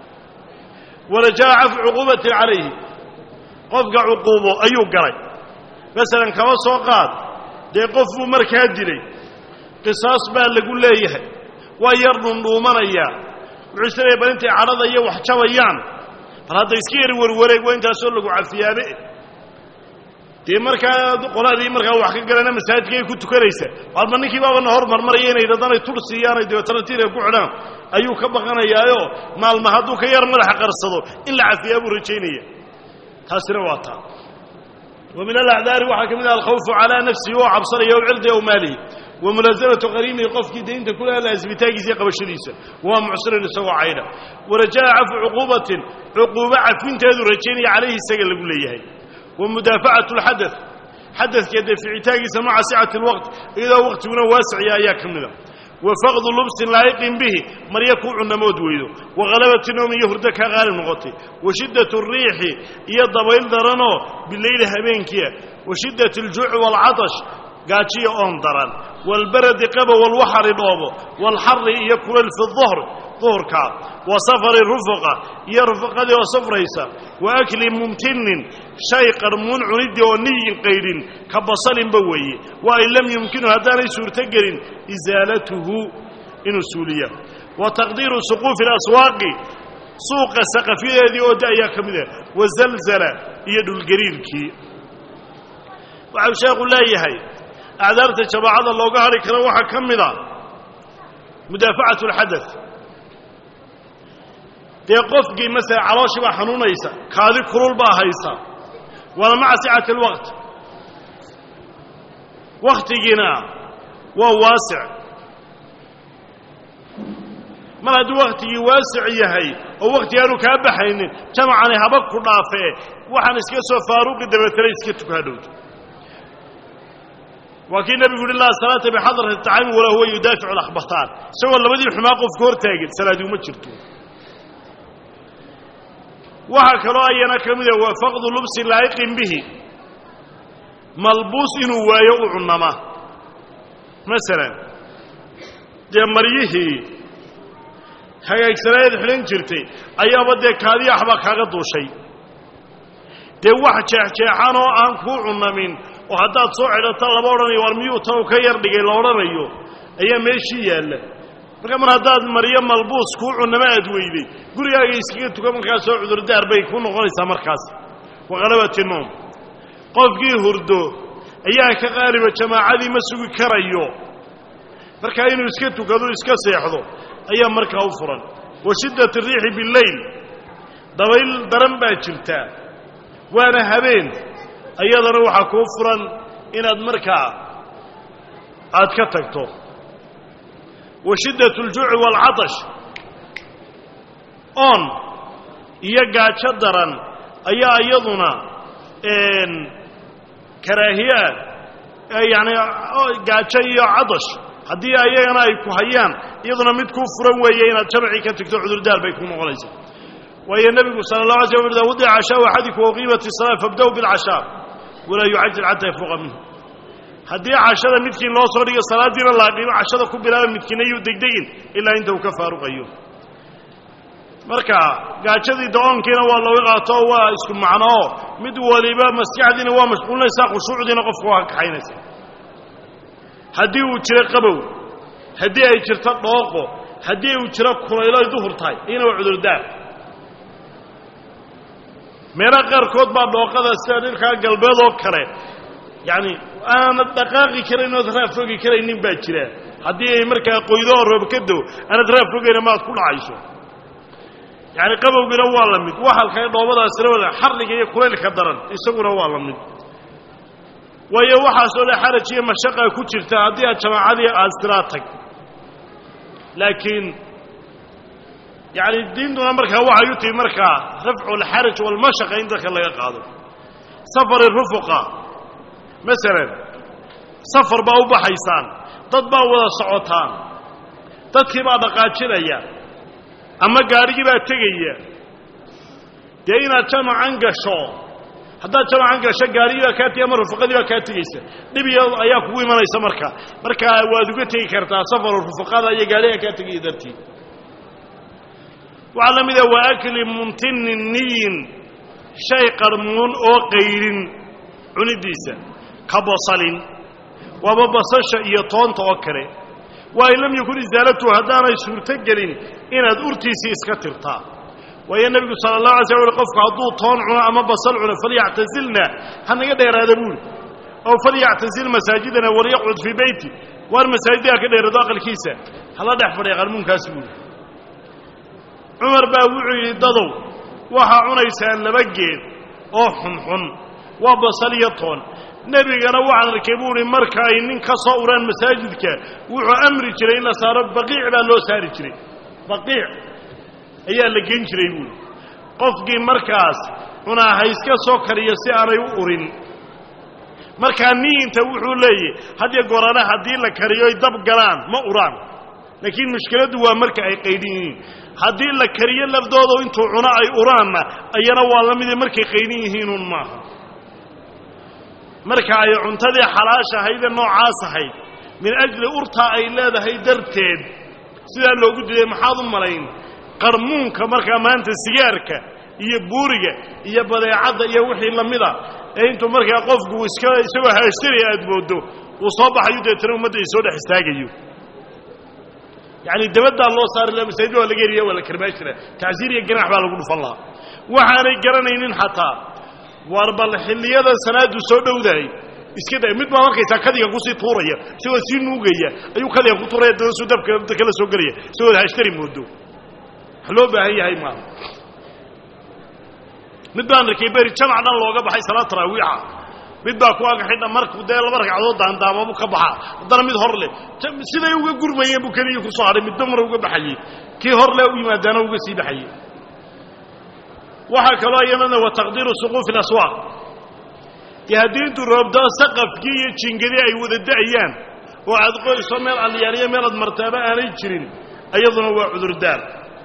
warajaa cafi cuquubatin calayhi qofka cuquubo ayuu galay masalan kaba soo qaad dee qof buu markaa dilay qisaas baa lagu leeyahay waa yar dhundhuumanayaa wuxuu isleeyahay bal intay cadhada iyo wax jabayaan bal hadda iska yar warwareeg waa intaasoo lagu cafiyaabe dee markaa qoladii markaa wax ka galana masaajidkaay ku tukanaysa walba ninkii baabana hor marmaraya inay dadanay tur siiyaanay dabeetana tiira ku xidhaan ayuu ka baqanayaayo maalma hadduu ka yar madaxa qarsado in la cafiyaa buu rajaynaya taasina waa taa wa min alacdaari waxaa ka mid ah alkhawfu calaa nafsihi oo cabsanaya ow cirdi ow maalihi wa mulaasamatu qariimihi qofkii daynta kula laasibitaagiisa iyo qabashadiisa waa mucsirin isagoo caydha warajaa cafu cuquubatin cuquubo cafinteedu rajaynaya calayhi isaga lagu leeyahay wa mudaafacatu alxadad xadadka daficitaagiisa maca sicati alwaqt iyadoo waqtiguna waasiciya ayaa ka mida wa faqdu lubsin laa'iqin bihi marya kuu cunamood weydo wa halabati noomi iyo hurdo kaa qaalib noqotay wa shiddatu riixi iyo dabayl daranoo bileyli habeenkiia wa shiddati aljuuci waalcatash gaajiya oon daran waalbaradi qaba walwaxari dhoobo waalxari iyo kulayl fi duhr duhurka wa safari rufuqa iyo rufaqadii oo safraysa wa akli mumtinin shay qarmuun cuniddii oo niyin qaydhin ka basalinba weeye wa in lam yumkinu haddaanay suurtogelin isaalatuhu inuu suuliya wa taqdiiru suquufi اlaswaaqi suuqa saqafyadeedii oo da ayaa ka mid ah wa zalzala iyo dhulgariirkii waxau sheekhu leeyahay acdaarta jamaacada looga hadhi karo waxaa ka mid a mudaafacatu alxadad dee qofkii masala calooshii baa xanuunaysa kaadi kulul baa haysa waana maca sicati alwaqt wakhtigiina waa waasic mar hadduu wakhtigii waasic yahay oo wakhti aanu kaa baxaynin jamacani haba ku dhaafee waxaan iska soo faaruqi dabeetana iska tukadhowto waa kii nebigu uhi laa salaata bixadrati tacaami walaa huwa yudaaficu alakhbataan isagoo labadii xumaa qofka hor taagin salaadi uma jirto waxaa kaloo ayana ka mida waa faqdu lubsi laa'iqin bihi malbuus inuu waayo u cunama masalan dee maryihii hagaagsanaayaed xidhan jirtay ayaaba dee kaadiya waxbaa kaaga duushay dee wax jeexjeexan oo aan kuu cunamin oo haddaad soo cidhato lama odhanayo war miyuu tanu ka yar dhigay la odhanayo ayaa meeshii yaalla marka mar haddaad maryo malbuus kuu cunama aad weyday gurigaaga iskaga tuka markaasoo cudurdaar bay ku noqonaysaa markaas waqalabati noom qofkii hurdo ayaa ka qaaliba jamaacadii ma sugi karayo markaa inuu iska tukado iska seexdo ayaa markaa u furan wa shiddat ariixi bileyl dabayl daran baa jirtaa waana habeen ayadana waxaa kuu furan inaad markaa aad ka tagto wa shiddat aljuuci waalcatash oon iyo gaajo daran ayaa iyaduna karaahiye ah yacani gaajo iyo cadash haddii ayagana ay ku hayaan iyaduna mid kuu furan weeye inaad jamacii ka tagto cudurdaar bay ku noqonaysaa waayo nebigu sala allah alay slam ida wudica cashaau axadikum waqiimat isalaa fabda-u bilcashaa walaa yucajil xataa yafuuqa minhu haddii cashada midkiin loo soo dhigo salaaddiina laaqimo cashada ku bilaaba midkiina yuu degdegin ilaa inta uu ka faaruqayo marka gaajadii da-oonkiina waa looga qaato oo waa isku macnoo mid waliba maskaxdiina waa mashquulinaysaa khushuucdiina qofka waa ka kaxaynaysa haddii uu jiro qabow haddii ay jirto dhooqo haddii uu jiro kulaylo ay duhur tahay iyana waa cudurdaar meelaha qaarkood baa dhooqada sida dhirkaa galbeed oo kale yacani aanad dhaqaaqi karayn ood raaf fogi karaynin baa jira haddii ay markaa qoydo oo roob ka dow aanad raaf fogayna maad ku dhacayso yacani qabowgina waa la mid waxalka dhoobadaasina wada xarliga iyo kulaylka daran isaguna waa la mid waayo waxaasoo dhan xaraj iyo mashaqa ku jirta haddii aad jamaacadii aad siraa tag laakiin yacani diintuna markaa waxay u tihi markaa rafcu alxaraj walmashaqa in dadka laga qaado safari rufuqa masalan safar baa u baxaysaan dad baa wada socotaan dadkii baa dhaqaajinaya ama gaadhigii baa tegaya dee inaad jamacan gasho haddaad jamacan gasho gaadhigii baa kaa tegay ama rufaqadii baa kaa tegaysa dhibiyo ayaa kugu imanaysa marka markaa waad uga tegi kartaa safaru rufaqada iyo gaadhiga kaa tegaya dartii waxaa la mida waa akli mumtinin niyin shay qarmuun oo qayrin cunidiisa ka bosalin waaba basasha iyo toonta oo kale waa in lam yakun isaalatuhu haddaanay suurto gelin inaad urtiisii iska tirtaa waayo nebigu sala allah alay slam ui qofku hadduu toon cuno ama basal cuno falyactasilna ha naga dheeraada buuli ow falyactasil masaajidana walyaqcud fii beyti waar masaajidda ha ka dheeraado aqalkiisa hala dhex fadhiya qarmuunkaasi buuli cumar baa wuxuu yidhi dadow waxaa cunaysaan laba geed oo xunxun waa basal iyo toon nebigana waxaan arkay buu uhi marka ay nin ka soo uraan masaajidka wuxuu amri jiray in la saaro baqiic baa loo saari jiray baqiic ayaa la gen jiray buuhi qofkii markaas cunaa ha iska soo kariyo si aanay u urin markaa niinta wuxuu leeyahy hadiyo gorana haddii la kariyo ay dab galaan ma uraan laakiin mushkiladdu waa marka ay qaydhin yihiin haddii la kariyo lafdooda intuu cuno ay uraanna ayana waa la mide markay qaydhin yihiinuun maaha marka ay cuntadii xalaasha ahaydee noocaas ahayd min ajli urtaa ay leedahay darteed sidaa loogu diiday maxaad u malayn qarmuunka markaa maanta sigaarka iyo buuriga iyo badeecadda iyo wixii lamida ee intuu markaa qofku iska isagoo haashtaraya aad moodo uu soo baxayo deetana ummadda ay soo dhex istaagayo yacani dabaddaa loo saari laha masaajid waa laga heriya waa la karmaa jira tacsiir iyo ganax baa lagu dhufan lahaa waxaanay garanaynin xataa war bal xilliyada salaadu soo dhowdahay iska da mid baad arkaysaa kadiga kusii tuuraya isagoo sii nuugaya ayuu kadiga ku tuuraya dana suu dabka dabta kala soo gelaya isagoo hashtari moodo wax loo baahan yahay maaha mid baan arkay beri jamac dhan looga baxay salaad taraawiixa mid baa ku aga xidha markuu dee laba ragcadood daandaamabu ka baxaa haddana mid hor leh siday uga gurmayeen buu keliya kusoo hadhay midba mara uga baxayey kii hor le u yimaadaana uga sii baxayey waxaa kaloo iyadana wa taqdiiru suquufi اlaswaaq dee haddii intuu roobdao saqafkii iyo jingadii ay wada da'ayaan oo aad qoyso meel alyaariyo meelaad martaaba aanay jirin iyaduna waa cudurdaar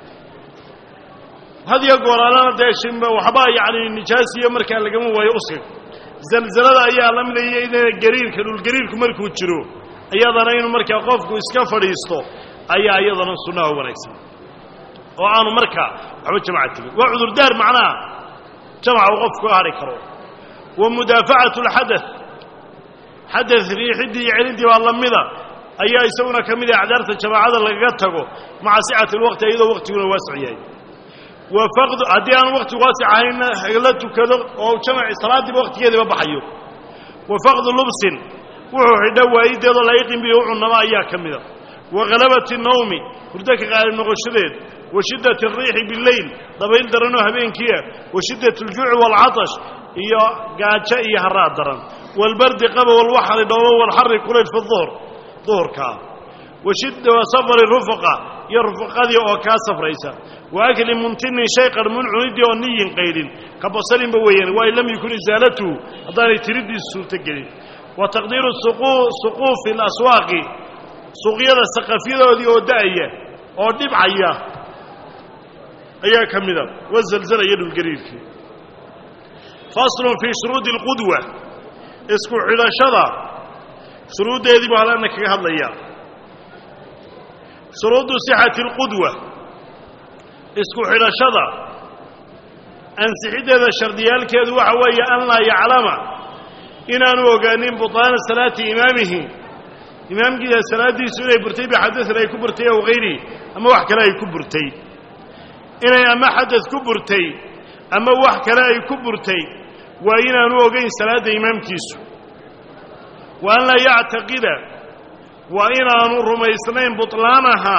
hadiyo gooraalana dee shimba waxbaa yacni nijaasiyo markaa lagama waayo uskag zalzalada ayaa la midaya inana gariirka dhulgariirku markuu jiro iyadana inuu markaa qofku iska fadhiisto ayaa iyadana sunnaha wanaagsan oo aanu markaa waxba jamaca tegin waa cudurdaar macnaha jamaca uu qofku ka hadhi karo wa mudaafacatu alxadath xadath riixidii iyo celidii baa lamida ayaa isaguna ka mid ah acdaarta jamaacada lagaga tago maca sicati alwaqti iyadoo waqtiguna waasic yahay wa faqdu haddii aan waqti waasic ahaynna la tukado oo jamaci salaadiiba waqtigeediiba baxayo wa faqdu lubsin wuxuu xidho waayideedoo laayiqin bihi u cunnama ayaa ka mida wa halabati nawmi hurdo ka qaalib noqoshadeed wa shiddat alriixi bileyl dabayl daranoo habeenkiiah wa shiddat aljuuci waalcatash iyo gaajo iyo haraad daran waalbardi qaba walwaxri dhoobo walxari kulayl fi duhr duhurkaa wa shidda wa safari rufaqa iyo rufaqadii oo kaa safraysa wa akli muntinin shay qarmuun cunidii oo niyin qaydhin ka basalinba weeyaan waa in lam yakun isaalatuhu haddaanay tiriddiisu suurto gelin wa taqdiiru suquufi alaswaaqi suuqyada saqafyadoodii oo da'aya oo dhibcaya ayaa ka mida wazalzalaya dhulgariirkii faslun fii shuruudi alqudwa isku xidhashada shuruuddeedii buu halana kaga hadlaya shuruudu sixati alqudwa isku xidhashada ansixiddeeda shardiyaalkeedu waxa weeye an laa yaclama inaanu ogaanin butaana salaati imaamihi imaamkiisa salaaddiisu inay burtay bixadain ay ku burtay aw hayrihi ama wax kale ay ku burtay inay ama xadad ku burtay ama wax kale ay ku burtay waa inaanu ogayn salaadda imaamkiisu wa an laa yactaqida waa inaanu rumaysnayn butlaanaha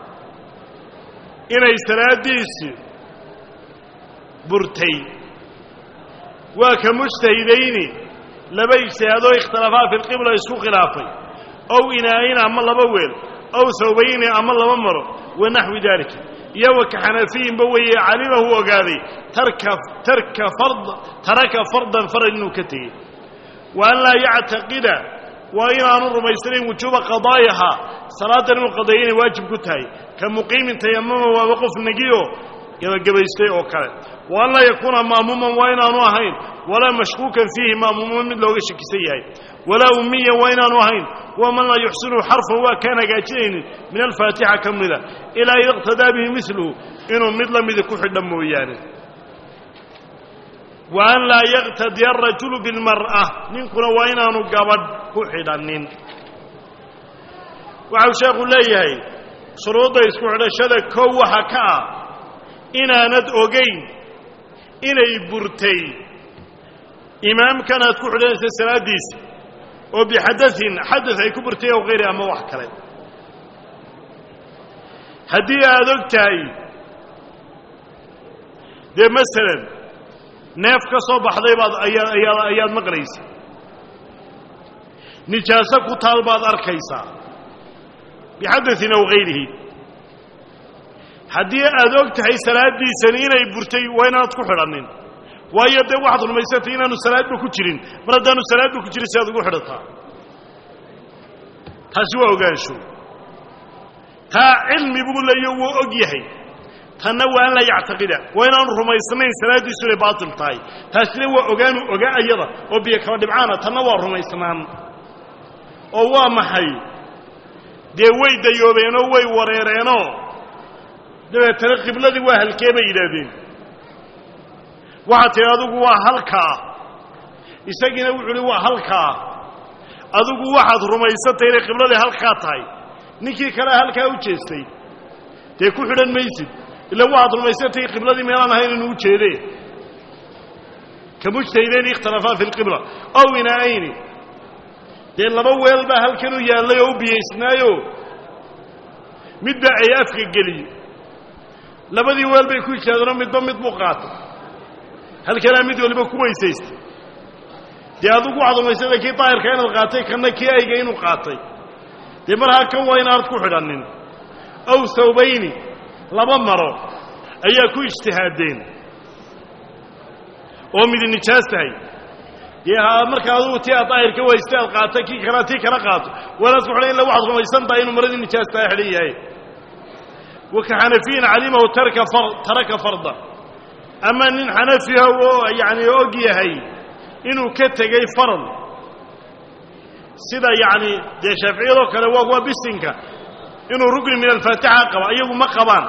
inay salaaddiisi burtay waa ka mujtahidayni laba ijtihaadoo ikhtilafaa fi lqibla isku khilaafay ow inaa'in ama laba weel ow hawbayni ama laba maro wa naxwi daalika iyo wa ka xanafiyinba weeye calimahu ogaaday tarka tarka fard taraka fardan farad inuu ka tegey wa an laa yactaqida waa inaanu rumaysnayn wujuuba qadaa'iha salaadan inuu qadaeyo inay waajib ku tahay ka muqiimin tayamama waaba qof negiyo gebagabaystay oo kale wa an laa yakuuna ma'muuman waa inaanu ahayn walaa mashkuukan fiihi ma'muuman mid looga shakisan yahay walaa ummiyan waa inaanu ahayn wa man laa yuxsinu xarfan waa kaan hagaajinaynin min alfaatixa ka mida ilaa ida iqtadaa bihi miluhu inuu mid la midi ku xidha mooyaane wa an laa yaqtadiya arajulu bilmar'a ninkuna waa inaanu gabadh ku xidhannin waxau sheekhu leeyahay shuruudda isku xidhashada kow waxa ka ah inaanad ogayn inay burtay imaamkan aad ku xidhanaysa salaaddiisa oo bixadain xadad ay ku burtay aw hayri ama wax kale haddii aad og tahay dee masalan neef ka soo baxday baad ayaa ayaad maqlaysa nijaaso ku taal baad arkaysaa bixadain aw hayrihi haddii aad og tahay salaaddiisani inay burtay waa inaanad ku xidhannin waayo dee waxaad rumaysantay inaanu salaadba ku jirin mar haddaanu salaadba ku jirin si aad ugu xidhataa taasi waa ogaansho taa cilmi buu leeyo wuu og yahay tanna waa an laa yactaqida waa inaanu rumaysnayn salaaddiisu inay baatil tahay taasina waa ogaanu ogaa ayada oo biyo kala dhibcaana tanna waa rumaysnaan oo waa maxay dee way dayoobeenoo way wareereenoo dabeetana qibladii waa halkee bay yidhaahdeen waxaad tidhi adigu waa halkaa isagiina wuxuu uhi waa halkaa adigu waxaad rumaysantay inay qibladii halkaa tahay ninkii kalea halkaa u jeestay dee ku xidhan maysid ila waxaad rumaysantay qibladii meelaan ahayn inuu u jeedee ka mujtahideyn ikhtalafaa fi lqibla ow inaa'ayni dee laba weel baa halkan u yaallay oo u biyaysnaayo mid baa ay afka geliyey labadii weel bay ku ijtaadeenoo midba mid buu qaatay halkanaa mid waliba ku weysaystay dee adigu waxaad rumaysada kii daahirka inaad qaatay kanna kii ayga inuu qaatay dee marhaa kan waa inaanad ku xidhannin ow hawbayni laba maro ayaa ku ijtihaadeen oo midi nijaas tahay dee markaa adugu tii aad daahirka waystay aad qaatay kii kalea tii kala qaato waanaad ku xidhan illa waxaad rumaysan tahay inuu maradii nijaas tahay xidhan yahay waka xanafiyin calimahu tarka taraka farda ama nin xanafiha oo yacni og yahay inuu ka tegey farad sida yacni dee shaaficiyadoo kale waa waa bisinka inuu rugni min alfaatixa qaba iyagu ma qabaan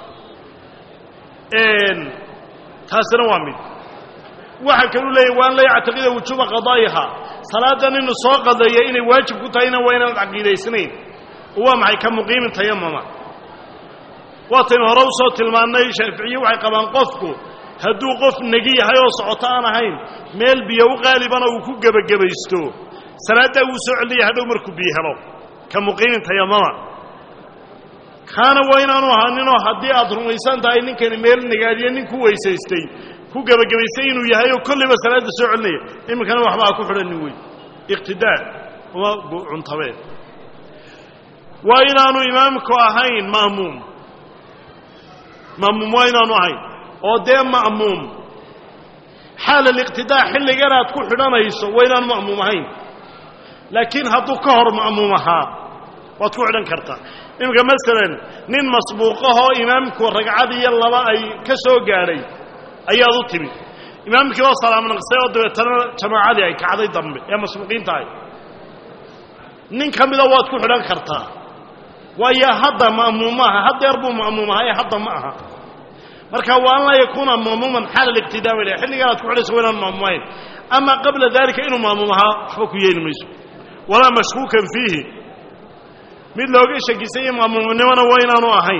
taasina waa mid waxa kalu leeyahy waan la yactaqida wujuuba qadaa'iha salaadan inu soo qadeeya inay waajib ku tahayna waa inaanad caqiidaysnayn oo waa maxay ka muqiimin tayamama waataynu hore u soo tilmaannay shaaficiye waxay qabaan qofku hadduu qof negi yahay oo socoto aan ahayn meel biyo u qaalibana uu ku gebagabaysto salaaddaa wuu soo celiyay hadhow markuu biyo helo ka muqiimin tayamama kaana waa inaanu ahaaninoo haddii aad rumaysan tahay ninkani meel negaadiye nin ku weysaystay ku gebagabaystay inuu yahay oo kollayba salaadda soo celinaya iminkana waxba ha ku xidhanin wey iqtidaa uma cuntabeen waa inaanu imaamku ahayn ma'muum ma'muum waa inaanu ahayn oo dee ma'muum xaal aliqtidaa xilligan aad ku xidhanayso waa inaanu ma'muum ahayn laakiin hadduu ka hor ma'muum ahaa waad ku xidhan kartaa iminka masalan nin masbuuqahoo imaamku ragcad iyo laba ay ka soo gaadhay ayaad u timid imaamkii oo salaam naqsay oo dabeetana jamaacadii ay kacday dambe ee masbuuqiinta ahy nin ka mida waad ku xidhan kartaa waayo hadda ma'muum ma aha haddeer buu ma'muum ahaa ee hadda ma aha marka waa an laa yakuuna ma'muuman xaala aliqtidaa bay lehay xilligaan aad ku xidhayso waa inaan ma'muum ahayn ama qabla daalika inuu ma'muum ahaa waxba ku yeeli mayso walaa mashkuukan fiihi mid looga shakisayo ma'muumnimona waa inaanu ahayn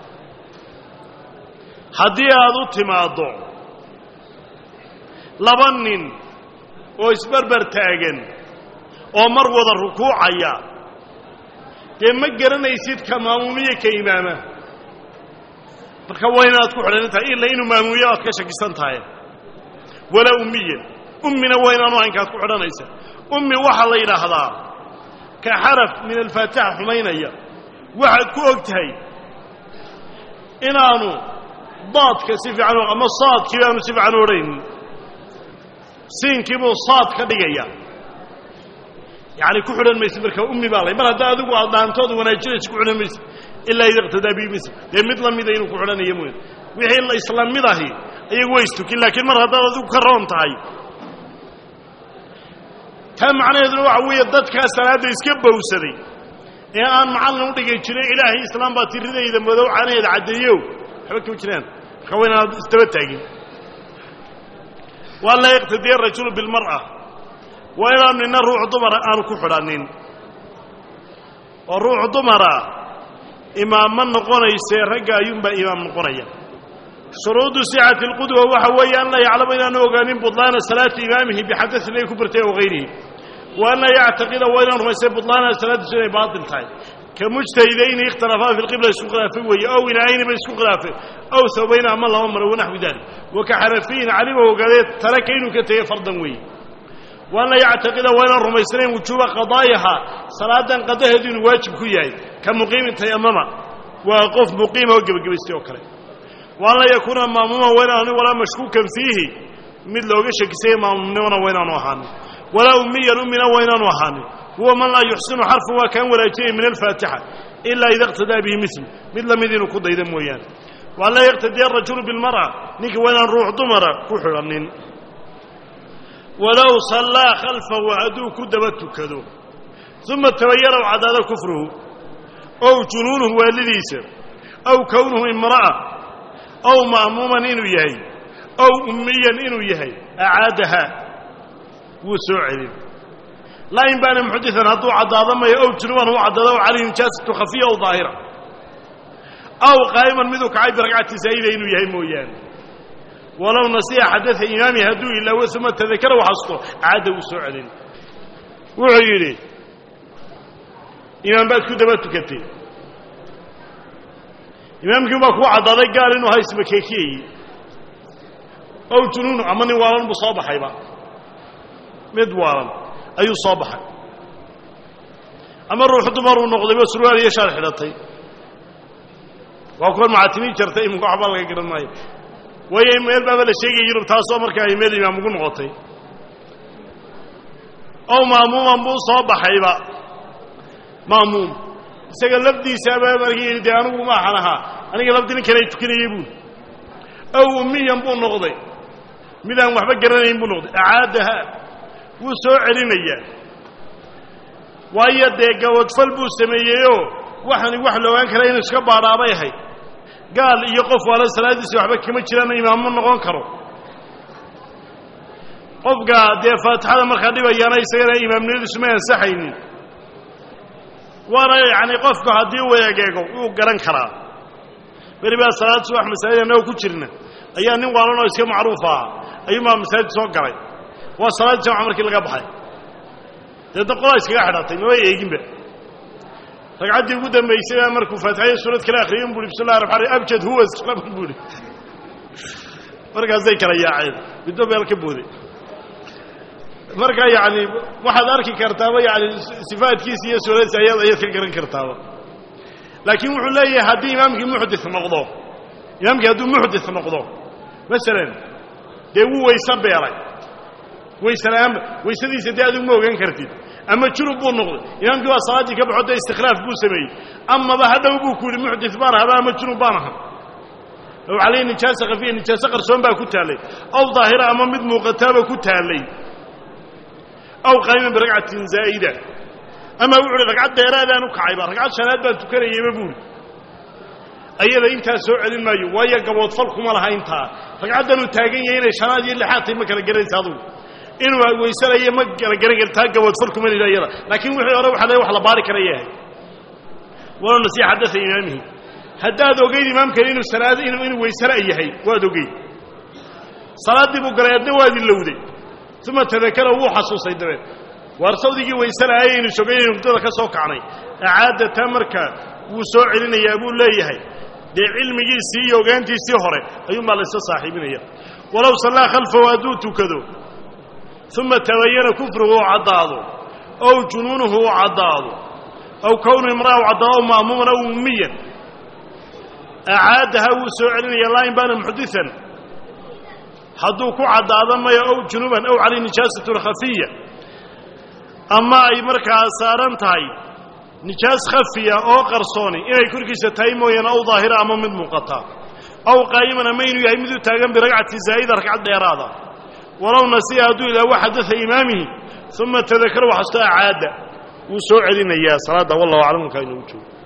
haddii aad u timaaddo laba nin oo isbarbar taagan oo mar wada rukuucaya dee ma garanaysid ka maamuumiye ka imaama marka waa inaad ku xidhan tahay ila inuu maamuuyo aad ka shakisan tahay walaa ummiyan ummina waa inaanu ahayn kaad ku xidhanaysa ummi waxaa la yidhaahdaa ka xaraf min alfaatixa xumaynaya waxaad ku og tahay inaanu daadka si fiican ama saadkii aanu si fiican u odhaynin siinkiibuu saad ka dhigaya yacni ku xidhan maysid marka ummi baa lay mar haddaa adigu aad dhaantooda wanaajinaysa ku xidhan maysid ilaa ida iqtadaa bihi misl dee mid la mida inuu ku xidhanayo mooya wixii la isla mid ahi ayagu way istukin laakiin mar haddaad adigu ka roon tahay taa macnaheeduna waxa weeye dadkaa salaadda iska bowsaday ee aan macallin u dhigay jirin ilaahay islaam baa tiridayda madow caanaheeda caddeeyow waxba kama jiraan marka waa inaad isdaba taagin waa laa yaqtadiya arajulu bilmar'a waa inaan nina ruux dumara aanu ku xidhannin oo ruux dumara imaam ma noqonaysee ragga ayuunbaa imaam noqonaya shuruudu sixati اlqudwa waxa weeye an laa yaclama inaanu ogaanin budlaana salaati imaamihi bixadain ay ku bartay aw hayrihi wa an laa yactaqida waa inaan rumaysay budlaana salaadiisu inay baatil tahay ka mujtahidayni ikhtalafaa fi lqibla isku khilaafay weeye ow inaayni ba isku khilaafeen ow sabayna ama laba maro wanaxwi dalik wa ka xanafiyin calima ogaadee taraka inuu ka tegey fardan weeye wa an laa yactaqida waa inaan rumaysnayn wujuuba qadaa'iha salaadan qadaheedu inuu waajib ku yahay ka muqiimin tayamama waa qof muqiima oo gebagabaystay oo kale waan laa yakuuna maamuuman waa inaanu walaa mashkuukan fiihi mid looga shakisaya maamumnimona waa inaanu ahaanin walaa ummiyan ummina waa inaanu ahaanin huwa man laa yuxsinu xarfan waa kaan wanaajinaya min alfaatixa ilaa ida iqtadaa bihi misl mid la mid inuu ku dayda mooyaane waan laa yaqtadiya arajulu bilmar'a ninka waa inaan ruux dumara ku xidhannin walow sallaa khalfahu hadduu ku daba tukado uma tabayana cadaada kufruhu ow junuunuhu waalidiisa aw kownuhu imra'a ow ma'muuman inuu yahay ow ummiyan inuu yahay acaadaha wuu soo celin laa in baana muxadian hadduu caddaado maya ow junuban u caddaado ow calayhi nijaasatu khafiya ow daahira aw qaa'iman miduu kacay biragcati zaa'ida inuu yahay mooyaane walow nasiya xadaa imaami hadduu ilaawo uma tadakara waxasto caadda wuu soo celin wuxuu yidhi imaam baad ku daba tukatay imaamkii baa kuu caddaaday gaal inuu ha ismakeekiyey ow junuunu ama nin waalan buu soo baxayba mid waalan ayuu soo baxay ama ruuxu dumaruu noqdayba surwaal iyo shaar xidhatay waa kuwan macaatimiin jartay iminka waxbaa laga garan maayo waayo meel baaba la sheegaya yurub taasoo markaa ay meel imaam ugu noqotay ow ma'muuman buu soo baxayba ma'muum isaga lafdiisaaba markii dee anigu maaxan ahaa aniga lafdi nin kale tukanayey buuli ow ummiyan buu noqday midaan waxba garanayn buu noqday acaadaha wuu soo celinayaa waayo dee gawadfal buu sameeyeyoo waxani wax la ogaan kara inuu iska baadhaabay ahayd gaal iyo qof waala salaadiisa waxba kama jiraan imaam ma noqon karo qofka dee faatixada markaa dhibayaana isagana imaamnimadiisu ma ansaxaynin waana yacni qofku haddii uu egeego wuu garan karaa beri baa salaad subax masaajid annagoo ku jirna ayaa nin waalan oo iska macruuf aha ayuunbaa masaajid soo galay waa salaad jamca markii laga baxay deedna qolaa iskaga xidhatay maba eeginba ragcaddii ugu dambaysay baa markuu faatixaya suurad kale akhriyay bui bismi llahi raxmaan raxiim abjad huwa iskalaban buuhi markaasay kala yaaceen middo meel ka booday marka yacni waxaad arki kartaaba yani sifaadkiisa iyo suuradiisa ayaad ayaad ka garan kartaaba laakiin wuxuu leeyahay haddii imaamkii muxdit noqdo imaamkii hadduu muxdit noqdo masalan dee wuu wayse beelay waysela'aanba waysadiisa dee adigu ma ogaan kartid ama junub buu noqday imaamkii waa salaaddii ka baxo dee istikhlaaf buu sameeyey amaba hadhow buu ku yidhi muxdit baan ahaba ama junub baan aha ow calayhi nijaasa khafiya nijaaso qarsoon baa ku taallay ow daahira ama mid muuqataaba ku taallay aw qaa'iman biragcatin zaa'ida ama wuxu uhi ragcad dheeraadaan u kacayba ragcad shanaad baan tukanayeyba buuri ayada intaa soo celin maayo waayo gaboodfal kuma laha intaa ragcaddanuu taagan yahay inay shanaad iyo lixaad tahay ma kala garanaysa adugu inuu weysanayo ma kala garan kar taa gaboodfal kuma lida iyada laakiin wixii hore waxa le wax la baari kara yahay walow nasiya xadaa imaamihi haddaad ogeyd imaamkani inuu salaad inuu weysana yahay waad ogeyd salaaddii buu galay adna waad ilowday uma tadakara wuu xasuusay dabeed waar sawdigii waysela'ay aynu sogaynaynu hurdada ka soo kacnay acaadda taa markaa wuu soo celinayaa buu leeyahay dee cilmigiisii iyo ogaantiisii hore ayuunbaa laysa saaxiibinaya walow sallaa khalfahu hadduu tukado uma tabayana kufruhu u caddaado ow junuunuhu u caddaado aw kownu imra'a u caddaado ow ma'muuman aw ummiyan acaadaha wuu soo celinaya laa in baana muxdian hadduu ku caddaado maya ow junuban ow calayh nijaasatun khafiya ama ay markaa saaran tahay nijaas khafiya oo qarsooni inay korkiisa tahay mooyaane ow daahira ama mid muuqata ow qaa'iman ama inuu yahay miduu taagan biragcati zaa'ida ragcad dheeraada walow nasiya hadduu ilaawo xadaa imaamihi uma tadakara waxasto acaada wuu soo celinayaa salaadda wallahu aclam halkaa inoogu joogo